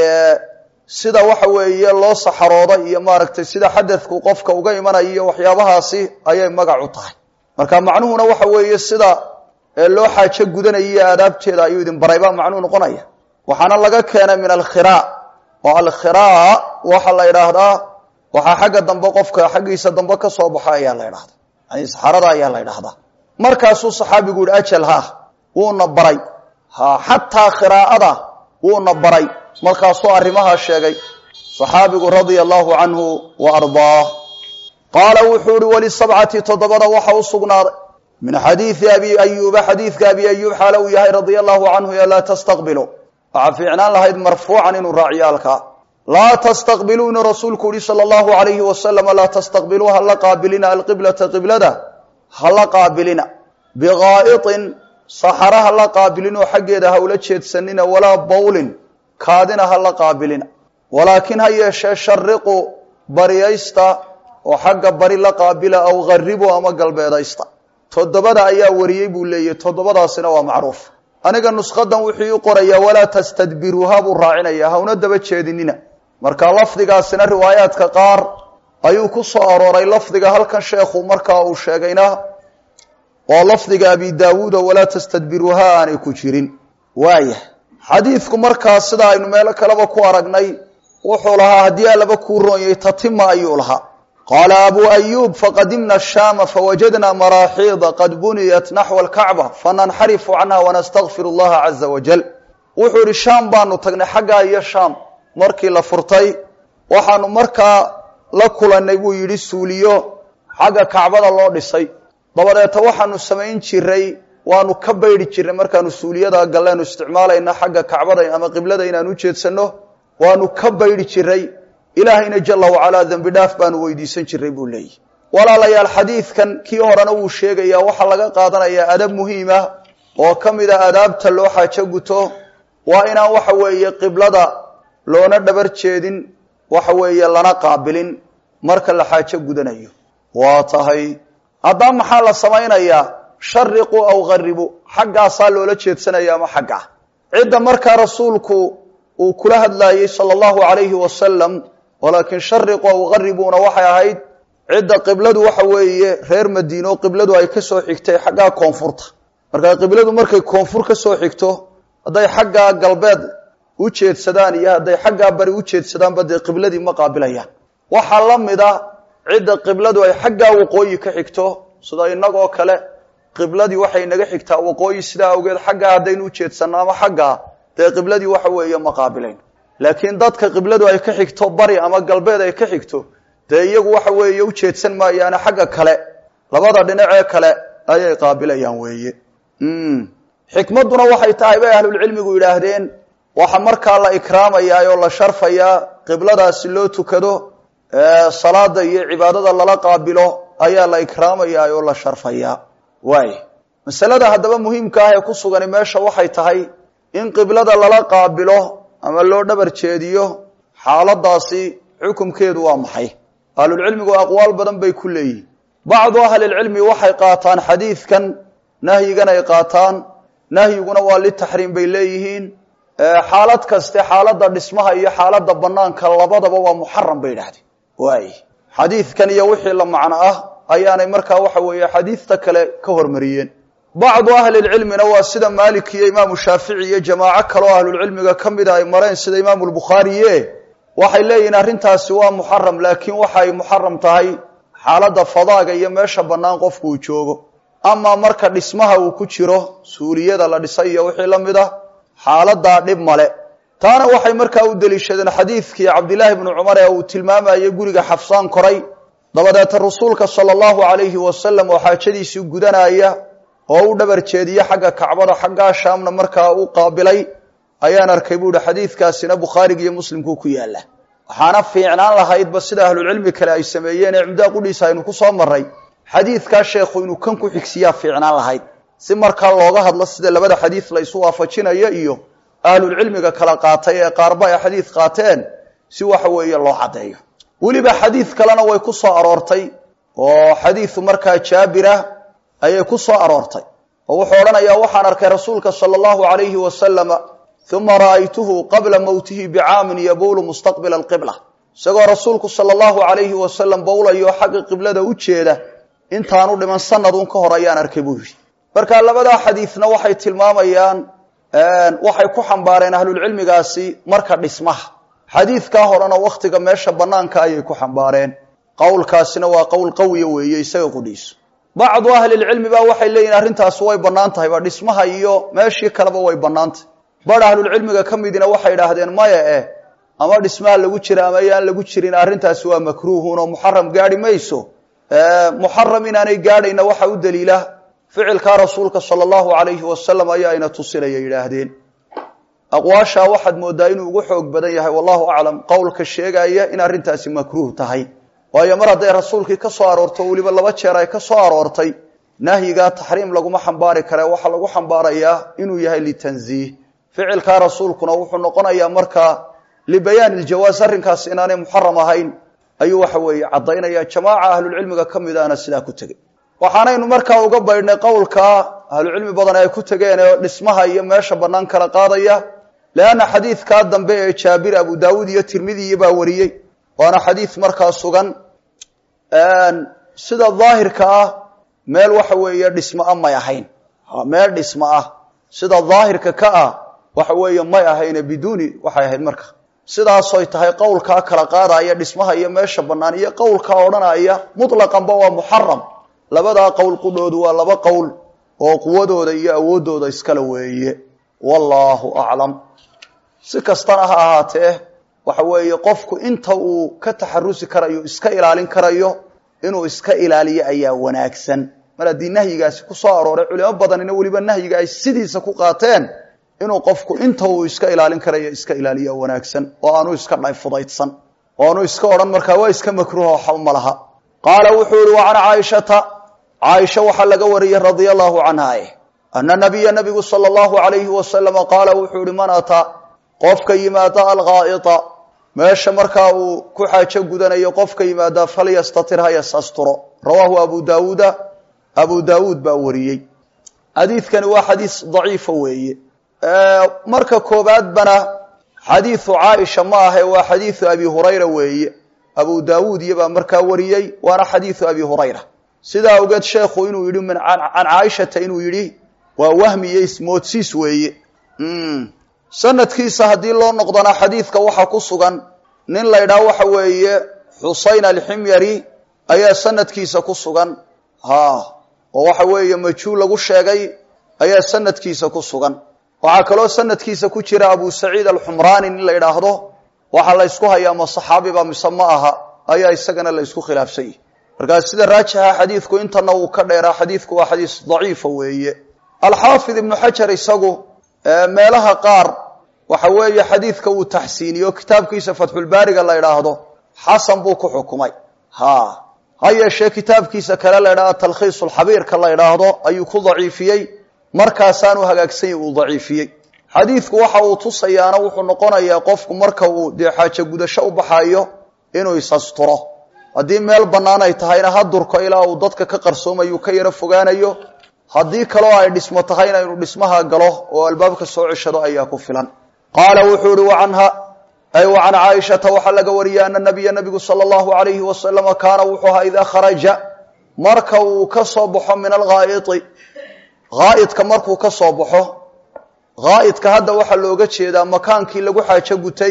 S1: sida waxa weeye loo saxarooda iyo maaragtay sida xadadku qofka uga imanayo iyo waxyaabahaasi ayay magac u tahay marka macnuhuna waxa weeye sida loo xaajo gudanaya iyo aadaabteeda ayuu idin baray baa macnuhu noqonaya waxaana laga keenay min alkhira oo alkhira waxa la idhaahdaa waxaa xagga dambe qofka xaggiisa dambe ka soo baxo ayaa la idhahda yani saxarada ayaa la idhahdaa markaasuu saxaabigu yihi ajal ha wuuna baray ha xataa khiraa'ada wuuna baray markaasuu arrimahaa sheegay saxaabigu radia allahu canhu wa ardaah qaala wuxuu ihi walisabcati toddobada waxa u sugnaaday min xadiidi abi ayuuba xadiidka abi ayuub xaala uu yahay radia allahu canhu yo laa tastaqbilu waxaa fiicnaan lahayd marfuucan inuu raaciyo halkaa laa tastaqbiluu inuu rasuulku yihi sala allahu alayhi wasalama laa tastaqbiluu hala qaabilina alqiblata qiblada hala qaabilina bikaa'itin saxara hala qaabilinoo xaggeeda hawla jeedsanina walaa bawlin kaadina hala qaabilina walaakin ha yeeshee shariqu bariyaysta oo xagga bari la qaabila aw garibu ama galbeedaysta toddobada ayaa wariyey buu leeyahy toddobadaasina waa macruuf aniga nusqadan wuxuu ii qorayaa walaa tastadbiruuha buu raacinaya hawna daba jeedinina marka lafdigaasina riwaayaadka qaar ayuu ku soo arooray lafdiga halkan sheekhu markaa uu sheegayna oo lafdiga abi daawuud oo walaa tastadbiruuha aanay ku jirin waaya xadiidku markaa sida aynu meelo kaleba ku aragnay wuxuu lahaa haddii alaba kuu roonyay tatima ayuu lahaa qaala abu ayuub faqadimna shaama fawajadna maraaxiida qad buniyat naxwa alkacba fananxarifu canha wanastakfir allaha caza wajal wuxuu ihi shaam baanu tagnay xaggaa iyo shaam markii la furtay waxaanu markaa la kulannay buu yidhi suuliyo xagga kacbada loo dhisay dabadeeta waxaanu samayn jiray waanu ka baydhi jirnay markaanu suuliyada galleenu isticmaalayna xagga kacbada ama qiblada inaan u jeedsanno waanu ka baydhi jiray ilaahayna jala wacalaa dembi dhaaf baanu weydiisan jiray buu leeyahy walaalayaal xadiidkan kii horena wuu sheegayaa waxaa laga qaadanayaa adab muhiima oo ka mid a adaabta loo xaajo guto waa inaan waxa weeye qiblada loona dhabar jeedin waxa weeye lana qaabilin marka la xaajo gudanayo waa tahay haddaba maxaa la samaynayaa shariqu aw garibu xaggaasaa loola jeedsanaya ama xagga cidda markaa rasuulku uu kula hadlaayey sala allahu alayhi wasalam walaakin shariqu aw garibuna waxay ahayd cidda qibladu waxa weeye reer madiino qibladu ay kasoo xigtay xaggaa koonfurta markaa qibladu markay koonfur kasoo xigto hadday xaggaa galbeed u jeedsadaan iyo hadday xaggaa bari u jeedsadaanba dee qibladii ma qaabilayaan waxaa la mid a cidda qibladu ay xaggaa waqooyi ka xigto sida inagoo kale qibladii waxay naga xigtaa waqooyi sidaa awgeed xaggaa haddaynu ujeedsanno ama xaggaa dee qibladii waxa weeye ma qaabilayn laakiin dadka qibladu ay ka xigto bari ama galbeed ay ka xigto dee iyagu waxa weeye ujeedsan maayaane xagga kale labada dhinacee kale ayay qaabilayaan weeye xikmadduna waxay tahay bay ahlulcilmigu yidhaahdeen waxa markaa la ikraamayaa oo la sharfayaa qibladaasi loo tukado salaada iyo cibaadada lala qaabilo ayaa la ikraamayaa oo la sharfayaa waay masalada haddaba muhiimka ah ee ku sugani meesha waxay tahay in qiblada lala qaabilo ama loo dhabar jeediyo xaaladaasi xukumkeedu waa maxay ahlulcilmigu aqwaal badan bay ku leeyihin bacdu ahlilcilmi waxay qaataan xadiidkan nahyigan ay qaataan nahyiguna waa litaxriim bay leeyihiin xaalad kaste xaalada dhismaha iyo xaalada banaanka labadaba waa muxaram bay idhahdeen waay xadiidkan iyo wixii la macno ah ayaanay markaa waxa weeye xadiidta kale ka hormariyeen bacdu ahlilcilmina waa sida maalik iyo imaamu shaafici iyo jamaaco kaleo ahlulcilmiga ka mida ay mareen sida imaamu lbukhaariye waxay leeyihiin arrintaasi waa muxaram laakiin waxay muxaram tahay xaaladda fadaaga iyo meesha bannaan qofku uu joogo amaa marka dhismaha uu ku jiro suuliyada la dhisay iyo wixii la mid ah xaaladaa dhib male taana waxay markaa u deliishadeen xadiidkii cabdilaahi bnu cumar ee uu tilmaamayay guriga xafsaan koray dabadeeta rasuulka sala allahu calayhi wasalam oo xaajadiisii gudanaya oo u dhabar jeediye xagga kacbada xaggaa shaamna markaa u qaabilay ayaan arkay buu ihi xadiidkaasina bukhaariga iyo muslimkuu ku yaalla waxaana fiicnaan lahaydba sida ahlucilmi kale ay sameeyeen ee cimdaa qudhiisa aynu ku soo marray xadiidkaa sheekhu inuu kan ku xigsiyaa fiicnaan lahayd si markaa looga hadlo sida labada xadiid la isu waafajinayo iyo ahlulcilmiga kala qaatay ee qaarba ay xadiid qaateen si waxa weeye loo caddeeyo weliba xadiid kalena way ku soo aroortay oo xadiidu markaa jaabira ayay ku soo aroortay oo wuxuu odhanayaa waxaan arkay rasuulka sala allahu calayhi wasalama uma ra'aytuhu qabla mowtihi bicaamin yabowlu mustaqbila alqibla isagoo rasuulku sala allahu calayhi wasalam bowlayo xagga qiblada u jeeda intaanu dhiman sanadun ka hor ayaan arkay buu yidhi marka labadaa xadiidna waxay tilmaamayaan waxay ku xambaareen ahlulcilmigaasi marka dhismaha xadiidkaa horena wakhtiga meesha bannaanka ayay ku xambaareen qowlkaasina waa qowl qawiya weeye isaga qudhiiso bacdu ahlilcilmi ba waxay leeyihin arrintaasi way bannaan tahay ba dhismaha iyo meeshii kaleba way bannaantahy bar ahlulcilmiga ka midina waxay idhaahdeen maya eh ama dhismaha lagu jira ama yaan lagu jirin arrintaasi waa makruuhun oo muxaram gaadhi mayso muxaram inaanay gaadhayna waxa u daliila ficilkaa rasuulka sala allahu calayhi wasalam ayaa ina tusinaya yidhaahdeen aqwaashaa waxaad moodaa inuu ugu xoog badan yahay wallahu aclam qowlka sheegaya in arrintaasi makruuh tahay waayo mar hadday rasuulkii ka soo aroorto weliba laba jeer ay ka soo aroortay nahyigaa taxriim laguma xambaari kare waxaa lagu xambaarayaa inuu yahay litanziih ficilkaa rasuulkuna wuxuu noqonayaa markaa libayaan iljawaas arrinkaas inaanay muxaram ahayn ayuu waxa weeye caddaynaya jamaaca ahlulcilmiga ka mid ahna sidaa ku tegey waxaanaynu markaa uga baydhnay qowlkaa ahlucilmi badan ay ku tegeen ee dhismaha iyo meesha bannaan kala qaadaya leanna xadiidkaa dambe ee jaabir abu daawuud iyo tirmidiyi baa wariyey waana xadiid markaa sugan sida daahirka ah meel waxa weeye dhismo ah may ahayn meel dhismo ah sida daahirka ka ah waxa weeye may ahayne biduuni waxay ahayd marka sidaasoy tahay qowlkaa kala qaadaya dhismaha iyo meesha bannaan iyo qowlkaa odhanaya mutlaqanba waa muxaram labadaa qowl qudhoodu waa laba qowl oo quwadooda iyo awooddooda iskale weeye wallaahu aclam si kastana ha ahaatee waxa weeye qofku inta uu ka taxarusi karayo iska ilaalin karayo inuu iska ilaaliyo ayaa wanaagsan mar haddii nahyigaasi ku soo arooray culimo badanina weliba nahyiga ay sidiisa ku qaateen inuu qofku inta uu iska ilaalin karayo iska ilaaliya wanaagsan oo aanu iska dhay fudaydsan oo aanu iska odhan markaa waa iska makruuha waxba ma laha qaala wuxuu yihi wa can caaishata caaisha waxaa laga wariyey radia allahu canha ana nabiya nabigu sala allahu alayhi wasalama qaala wuxuu yihi man ataa qofka yimaada alghaa'ita meesha markaa uu ku xaajo gudanayo qofka yimaada falyastatir ha yasasturo rawaahu abu daawuuda abu daawuud baa wariyey xadiidkani waa xadiis daciifa weeye marka koobaadbana xadiidu caaisha ma ahe waa xadiidu abi hurayra weeye abu daawuud iyobaa markaa wariyey waana xadiidu abi hurayra sidaa ogeed sheekhu inuu yidhi min can caaishata inuu yidhi waa wahmi iyo ismoodsiis weeye sanadkiisa haddii loo noqdana xadiidka waxaa ku sugan nin la ydhaha waxa weeye xusayn alximyari ayaa sanadkiisa ku sugan ha oo waxa weeye majhuul lagu sheegay ayaa sanadkiisa ku sugan waxaa kaloo sanadkiisa ku jira abu saciid alxumraani nin la yidhaahdo waxaa la ysku hayaa ma saxaabiba mise ma aha ayaa isagana la ysku khilaafsan yahi markaas sida raajixa xadiidku intana uu ka dheeraa xadiidku waa xadiis daciifa weeye alxaafid ibnu xajar isagu meelaha qaar waxa weeye xadiidka uu taxsiiniyo kitaabkiisa fatxulbaariga la idhaahdo xasan buu ku xukumay ha ha yeeshee kitaabkiisa kale la ydhahdo talkhiis lxabiirka la idhaahdo ayuu ku daciifiyey markaasaanu hagaagsany uu daciifiyey xadiidku waxa uu tusayaana wuxuu noqonayaa qofku marka uu dee xaajo gudasho u baxayo inuu isasturo haddii meel bannaan ay tahayna ha durko ilaa uu dadka ka qarsoomayu ka yaro fogaanayo haddii kaloo ay dhismo tahayna inuu dhismaha galo oo albaabka soo ceshado ayaa ku filan qaala wuxuu ihi wacanha ay wa can caaishata waxaa laga wariyay ana nabiya nabigu sala allahu alayhi wasalama kaana wuxuu ahaa idaa kharaja marka uu ka soo baxo min alghaa'iti haa'idka markuu ka soo baxo haa'idka hadda waxaa looga jeedaa makaankii lagu xaajo gutay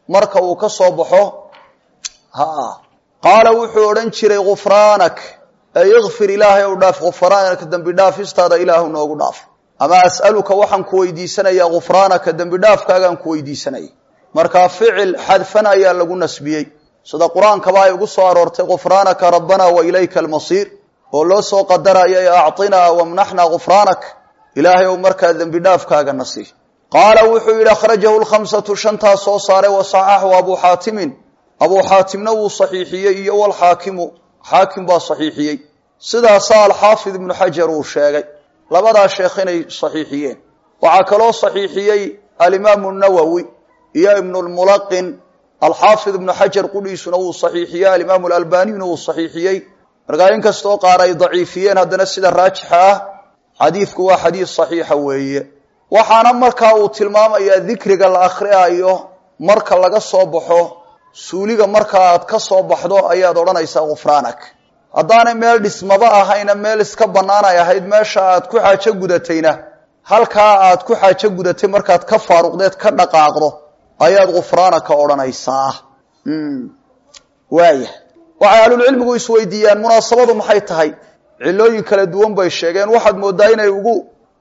S1: marka uu ka soo baxo ha qaala wuxuu odhan jiray gufraanak ey ikfir ilaahay ow dhaaf gufraanaka dembi dhaafistaada ilaahu noogu dhaaf ama as'aluka waxaan ku weydiisanayaa gufraanaka dembi dhaafkaagaan ku weydiisanaya markaa ficil xadfan ayaa lagu nasbiyey sida qur-aankaba ay ugu soo aroortay gufraanaka rabbana wa ilayka almasiir oo loo soo qadaraya e acطinaa wamnaxnaa gufraanak ilaahay ow markaa dembi dhaafkaaga nasi qaala wuxuu yidhi akhrajahu lkhamsatu shantaa soo saaray wa saxaxu abuu xaatimin abuu xaatimna wuu saxiixiyey iyo walxaakimu xaakim baa saxiixiyey sidaasaa alxaafid ibnu xajar uu sheegay labadaa sheekh inay saxiixiyeen waxaa kaloo saxiixiyey alimaamu nawowi iyo ibnulmulaqin alxaafid ibnu xajar qudhiisuna wuu saxiixiyey alimaamu alalbaniyuna wuu saxiixiyey markaa in kastoo qaar ay daciifiyeen haddana sida raajixa ah xadiidku waa xadiis saxiixa weeye waxaana markaa uu tilmaamayaa dikriga la akhriayo marka laga soo baxo suuliga marka aad ka soo baxdo ayaad odhanaysaa gufraanak haddaanay meel dhismaba ahayna meel iska bannaan ay ahayd meesha aad ku xaajo gudatayna halkaa aad ku xaajo gudatay markaad ka faaruqdeed ka dhaqaaqdo ayaad gufraanaka odhanaysaa waaya waxay ahlulcilmigu isweydiiyaan munaasabadu maxay tahay cilooyin kala duwan bay sheegeen waxaad moodaa inay ugu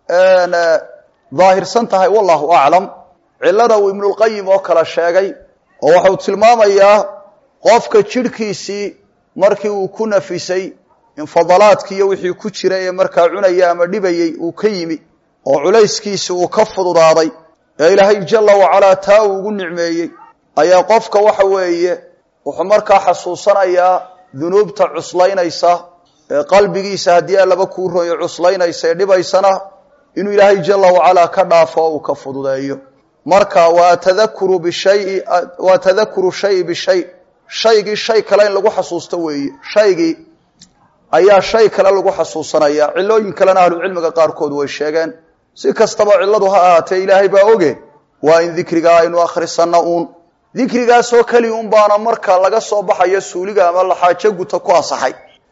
S1: daahirsan tahay wallahu aclam cilada uu ibnulqayim oo kale sheegay oo waxau tilmaamayaa qofka jidhkiisii markii uu ku nafisay infadalaadki iyo wixii ku jira ee markaa cunaya ama dhibayey uu ka yimi oo culayskiisi uu ka fududaaday ee ilaahay jalla wacalaa taa uu ugu nicmeeyey ayaa qofka waxa weeye wuxuu markaa xasuusanayaa dunuubta cuslaynaysa ee qalbigiisa haddii allaba kuu royo cuslaynaysa ee dhibaysana inuu ilaahay jalla wacalaa ka dhaafo oo uu ka fududeeyo marka waa tadakuru bishayi waa tadakuru shayi bishay shaygii shay kale in lagu xasuusto weeye shaygii ayaa shay kale lagu xasuusanaya cilooyin kalena ahlucilmiga qaarkood way sheegeen si kastaba cilladu ha ahaatee ilaahay baa oge waa in dikrigaa aynu akhrisanno uun dikrigaasoo keli un baana marka laga soo baxayo suuliga ama laxaajo guta ku asaxay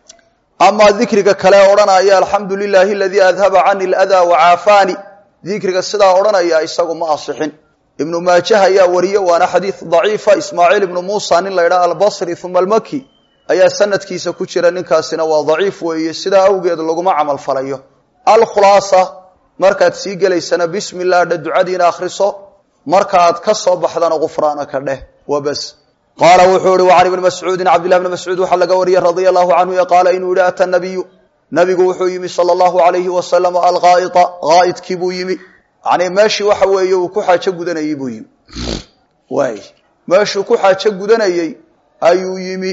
S1: amaa dikriga kale odhanaya alxamdu lilaahi aladii adhaba cani ladaa wacaafaani dikriga sidaa odhanaya isagu ma asixin ibnu maajah ayaa wariye waana xadiid daciifa ismaaciil ibnu muusa nin la ydhaha albasri uma almaki ayaa sanadkiisa ku jira ninkaasina waa daciif weeye sidaa awgeed laguma camal falayo alkhulaasa markaad sii gelaysana bismi llah dha ducadiina akhriso markaaad ka soo baxdana gufraanaka dheh wabas qaala wuxuu ihi wacan ibni mascuudin cabdillahi bni mascuud waxaa laga wariyey radia allahu canhu qaala inuu yihi ata nabiyu nabigu wuxuu yimi sala allahu alayhi wasalam alghaa'ita ghaa'idkii buu yimi yani meeshii waxa weeye uu ku xaajo gudanayey buu yimi waay meeshuu ku xaajo gudanayey ayuu yimi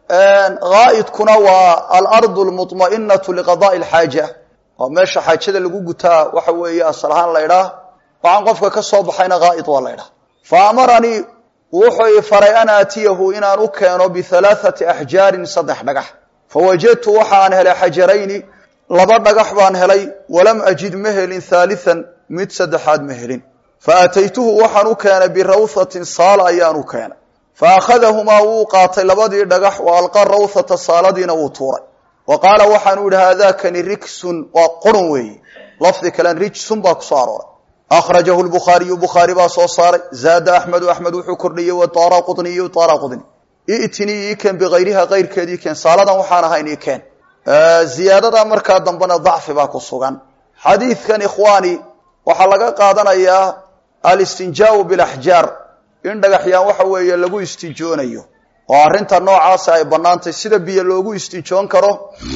S1: ghaa'idkuna waa alardu lmuطma'inatu liqada'i alxaaja waa meesha xaajada lagu gutaa waxa weeye asal ahaan la ydhaah waxaan qofka ka soo baxayna ghaa'id waa la ydhaah fa amaranii wuxuu i faray an aatiyahu inaan u keeno bihalaathati axjaarin saddex dhagax fawajadtu waxaan helay xajarayni laba dhagax baan helay walam ajid ma helin haalian mid saddexaad ma helin fa aataytuhu waxaan u keenay birawhatin saala ayaan u keenay fa akhadahumaa wuu qaatay labadii dhagax wa alqa rawhata saaladiina wuu tuuray wa qaala waxaanu yihi haadakani riksun waa qurun weeye lafdi kalen rijsun baa kusoo arooray akhrajahu lbukhaariyu bukhaari baa soo saaray zaada axmedu axmed wuxuu kordhiyey wadaara qudniyu daara qudni itinii ii keen bikayriha kayrkeed ii keen saaladan waxaan ahayn ii keen ziyaadada markaa dambena dacfi baa ku sugan xadiidkan ikhwaani waxaa laga qaadanayaa alistinjaau bilaxjaar in dhagaxyaan waxa weeye lagu istijoonayo oo arrinta noocaasa ay bannaantay sida biyo loogu istijoon karo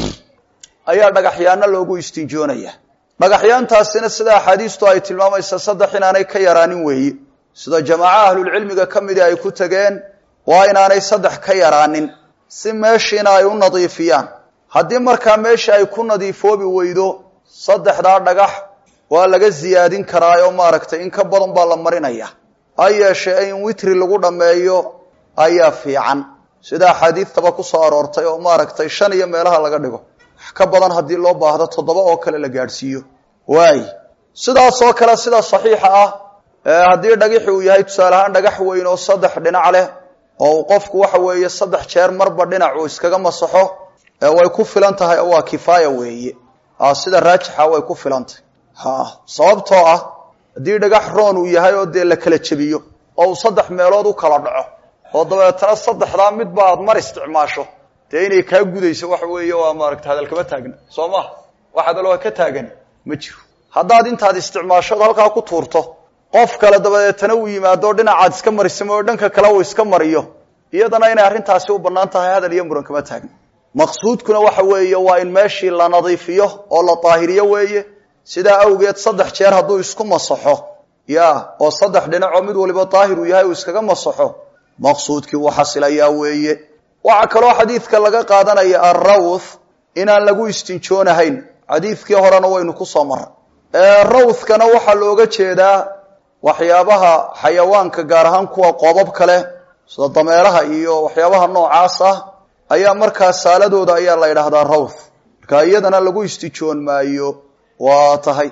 S1: ayaa dhagaxyaana loogu istijoonaya dhagaxyaantaasina sida axaadiistu ay tilmaamaysa saddex inaanay ka yaraanin weeye sida jamaaca ahlulcilmiga ka midii ay ku tegeen waa inaanay saddex ka yaraanin si meeshiina ay u nadiifiyaan haddii markaa meesha ay ku nadiifoobi weydo saddexdaa dhagax waa laga ziyaadin karaa oo maaragtay in ka badan baa la marinaya ha yeeshee in witri lagu dhammeeyo ayaa fiican sida axaadiidtaba kusoo aroortay oo maaragtay shan iyo meelaha laga dhigo wax ka badan haddii loo baahdo toddoba oo kale la gaadhsiiyo waay sidaasoo kale sida saxiixa ah haddii dhagixi uu yahay tusaale ahaan dhagax weyn oo saddex dhinac leh oo qofku waxa weeye saddex jeer marba dhinac uu iskaga masaxo way ku filan tahay oo waa kifaaya weeye sida raajixa way ku filan tahay ha sababtoo ah haddii dhagax roon uu yahay oo dee la kala jebiyo oo uu saddex meelood u kala dhaco oo dabeetana saddexdaa midba aad mar isticmaasho dee inay kaa gudayso waxa weeye waa maaragta hadal kama taagna soo maha wax hadaloo ka taagan ma jiro haddaad intaad isticmaashood halkaa ku tuurto qof kale dabadeetana uu yimaado dhinacaad iska marisamo oo dhanka kale uu iska mariyo iyadana inay arrintaasi u bannaan tahay hadal iyo muran kama taagna maqsuudkuna waxa weeye waa in meeshii la nadiifiyo oo la daahiriyo weeye sidaa awgeed saddex jeer hadduu isku masaxo ya oo saddex dhinacoo mid waliba daahir uu yahay uu iskaga masaxo maqsuudkii uu xasilayaa weeye waxaa kaloo xadiidka laga qaadanaya alrawth inaan lagu istinjoonahayn xadiidkii horena waynu ku soo marray rawthkana waxaa looga jeedaa waxyaabaha xayawaanka gaar ahaan kuwa qoobab kale sida dameeraha iyo waxyaabaha noocaas ah ayaa markaa saaladooda ayaa la yidhaahdaa rawth marka iyadana lagu istijoon maayo waa tahay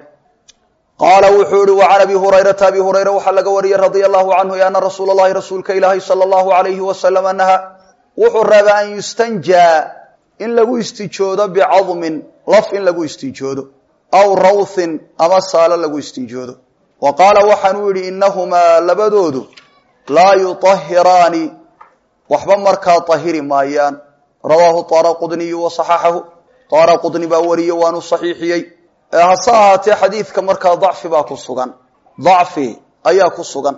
S1: qaala wuxuu ihi wacan abi hurayrata abi hurayra waxaa laga wariyey radia allahu canhu ana rasuula llahi rasuulka ilaahi sala allahu alayhi wasalam naha wuxuu reeba an yustanjaa in lagu istijoodo bicadmin laf in lagu istijoodo aw rawthin ama saalo lagu istijoodo wa qaala waxaanuu yidhi inahumaa labadoodu laa yutahiraani waxba markaa tahiri maayaan rawaahu taara qudniyu wa saxaxahu taara qudni baa wariye waanu saxiixiyey hase ahaatee xadiidka markaa dacfi baa ku sugan dacfi ayaa ku sugan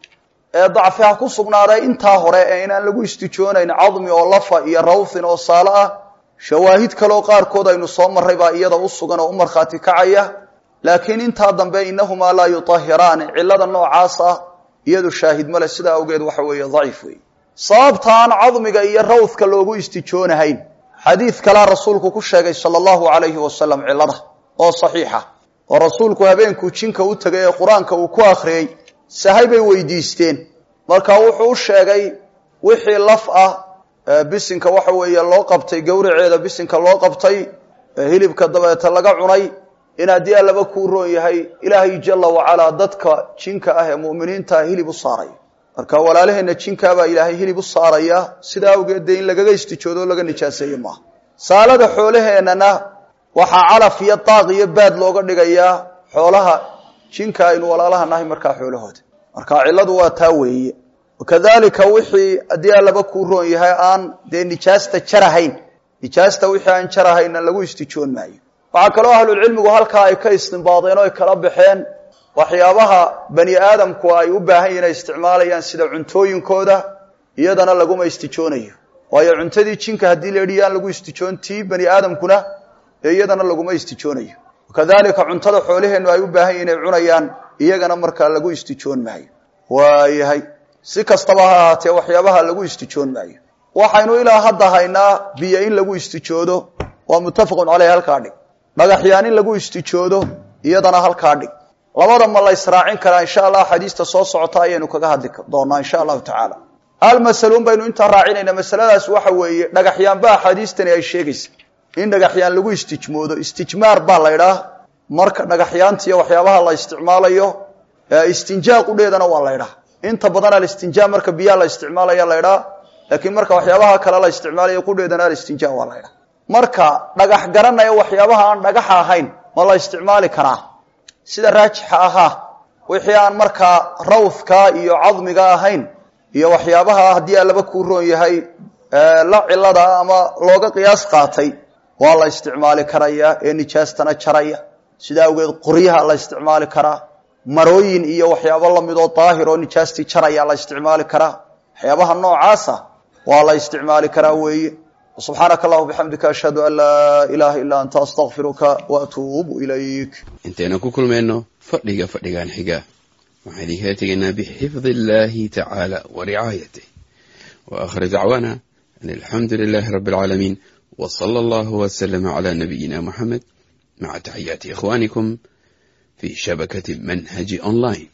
S1: ee dacfi ha ku sugnaaday intaa hore ee inaan lagu istijoonayn cadmi oo lafa iyo rawthin oo saalo ah shawaahid kaleo qaarkood aynu soo marray baa iyada u sugan oo u markhaati kacaya laakiin intaa dambe inahumaa laa yutahiraani cillada noocaas ah iyadu shaahid male sidaa awgeed waxa weeye daciif wey sababta aan cadmiga iyo rawthka loogu istijoonahayn xadiid kalaa rasuulku ku sheegay sala allahu calayhi wasalam cillada oo saxiixa oo rasuulku habeenkuu jinka u tegay ee qur-aanka uu ku akhriyey sahay bay weydiisteen marka wuxuu u sheegay wixii laf ah bisinka waxa weeye loo qabtay gowraceeda bisinka loo qabtay hilibka dabeeta laga cunay in haddii allaba kuu roon yahay ilaahay jala wacalaa dadka jinka ah ee mu'miniinta hilib u saaraya marka walaalaheenna jinkaabaa ilaahay hilib u saaraya sidaa awgeed dee in lagaga istijoodo o laga nijaaseeye maaha saalada xoolaheennana waxaa calaf iyo daaq iyo baad looga dhigayaa xoolaha jinka aynu walaalaha nahay markaa xoolahooda marka cilladu waa taa weeye wakadalika wixii haddii allaba kuu roon yahay aan dee nijaasta jarahayn nijaasta wixii aan jarahaynna lagu istijoon maayo waxaa kaloo ahlulcilmigu halkaa ay ka istimbaadeen oo ay kala baxeen waxyaabaha bani aadamku ay u baahan yihin ay isticmaalayaan sida cuntooyinkooda iyadana laguma istijoonayo waayo cuntadii jinka haddii la yidhi yaan lagu istijoon tii bani aadamkuna ee iyadana laguma istijoonayo wakadalika cuntada xoolaheennu ay u baahan yihin ay cunayaan iyagana markaa lagu istijoon maayo waayahay si kastaba ha ahaatee waxyaabaha lagu istijoon maayo waxaynu ilaa hadda haynaa biyo in lagu istijoodo waa muttafaqun caleyh halkaa dhig dhagaxyaan in lagu istijoodo iyadana halkaa dhig labada ma la israacin karaa insha allah xadiista soo socota ayaynu kaga hadli doonaa insha allahu tacaala hal masaluun baynu intaa raacinayna masaladaas waxa weeye dhagaxyaanba axaadiistani ay sheegaysa in dhagaxyaan lagu istijmoodo istijmaar baa la ydhaah marka dhagaxyaanta iyo waxyaabaha la isticmaalayo istinjaa qudheedana waa la ydhaah inta badan alistinjaa marka biyaha la isticmaalaya la ydhaah laakiin marka waxyaabaha kale la isticmaalayo qudheedana alistinjaa waa la ydhaah marka dhagax garanaya waxyaabaha aan dhagaxa ahayn ma la isticmaali karaa sida raajixa ahaa wixii aan markaa rawthka iyo cadmiga ahayn iyo waxyaabaha haddii allaba kuu roon yahay la cilada ama looga qiyaas qaatay waa la isticmaali karayaa ee nijaastana jaraya sidaa awgeed qoryaha la isticmaali karaa marooyin iyo waxyaabo lamidoo daahir oo nijaastii jaraya la isticmaali karaa waxyaabaha noocaasa waa la isticmaali karaa weeye subxaanaka allahuma bixamdika ashhadu an laa ilaaha illaa anta astakfiruka waatuubu ilayk
S2: intaynu ku kulmayno fadhiga fadhigan xiga waxaan idinkala tegaynaa bixifdi illahi tacaala wa ricaayatih wa aakhir dacwaana an alxamdu lilahi rabi alcaalamiin w sala allahu wslama cla nabiyina muxamed maca taxiyaati ikhwanikum fi shabakati manhaji online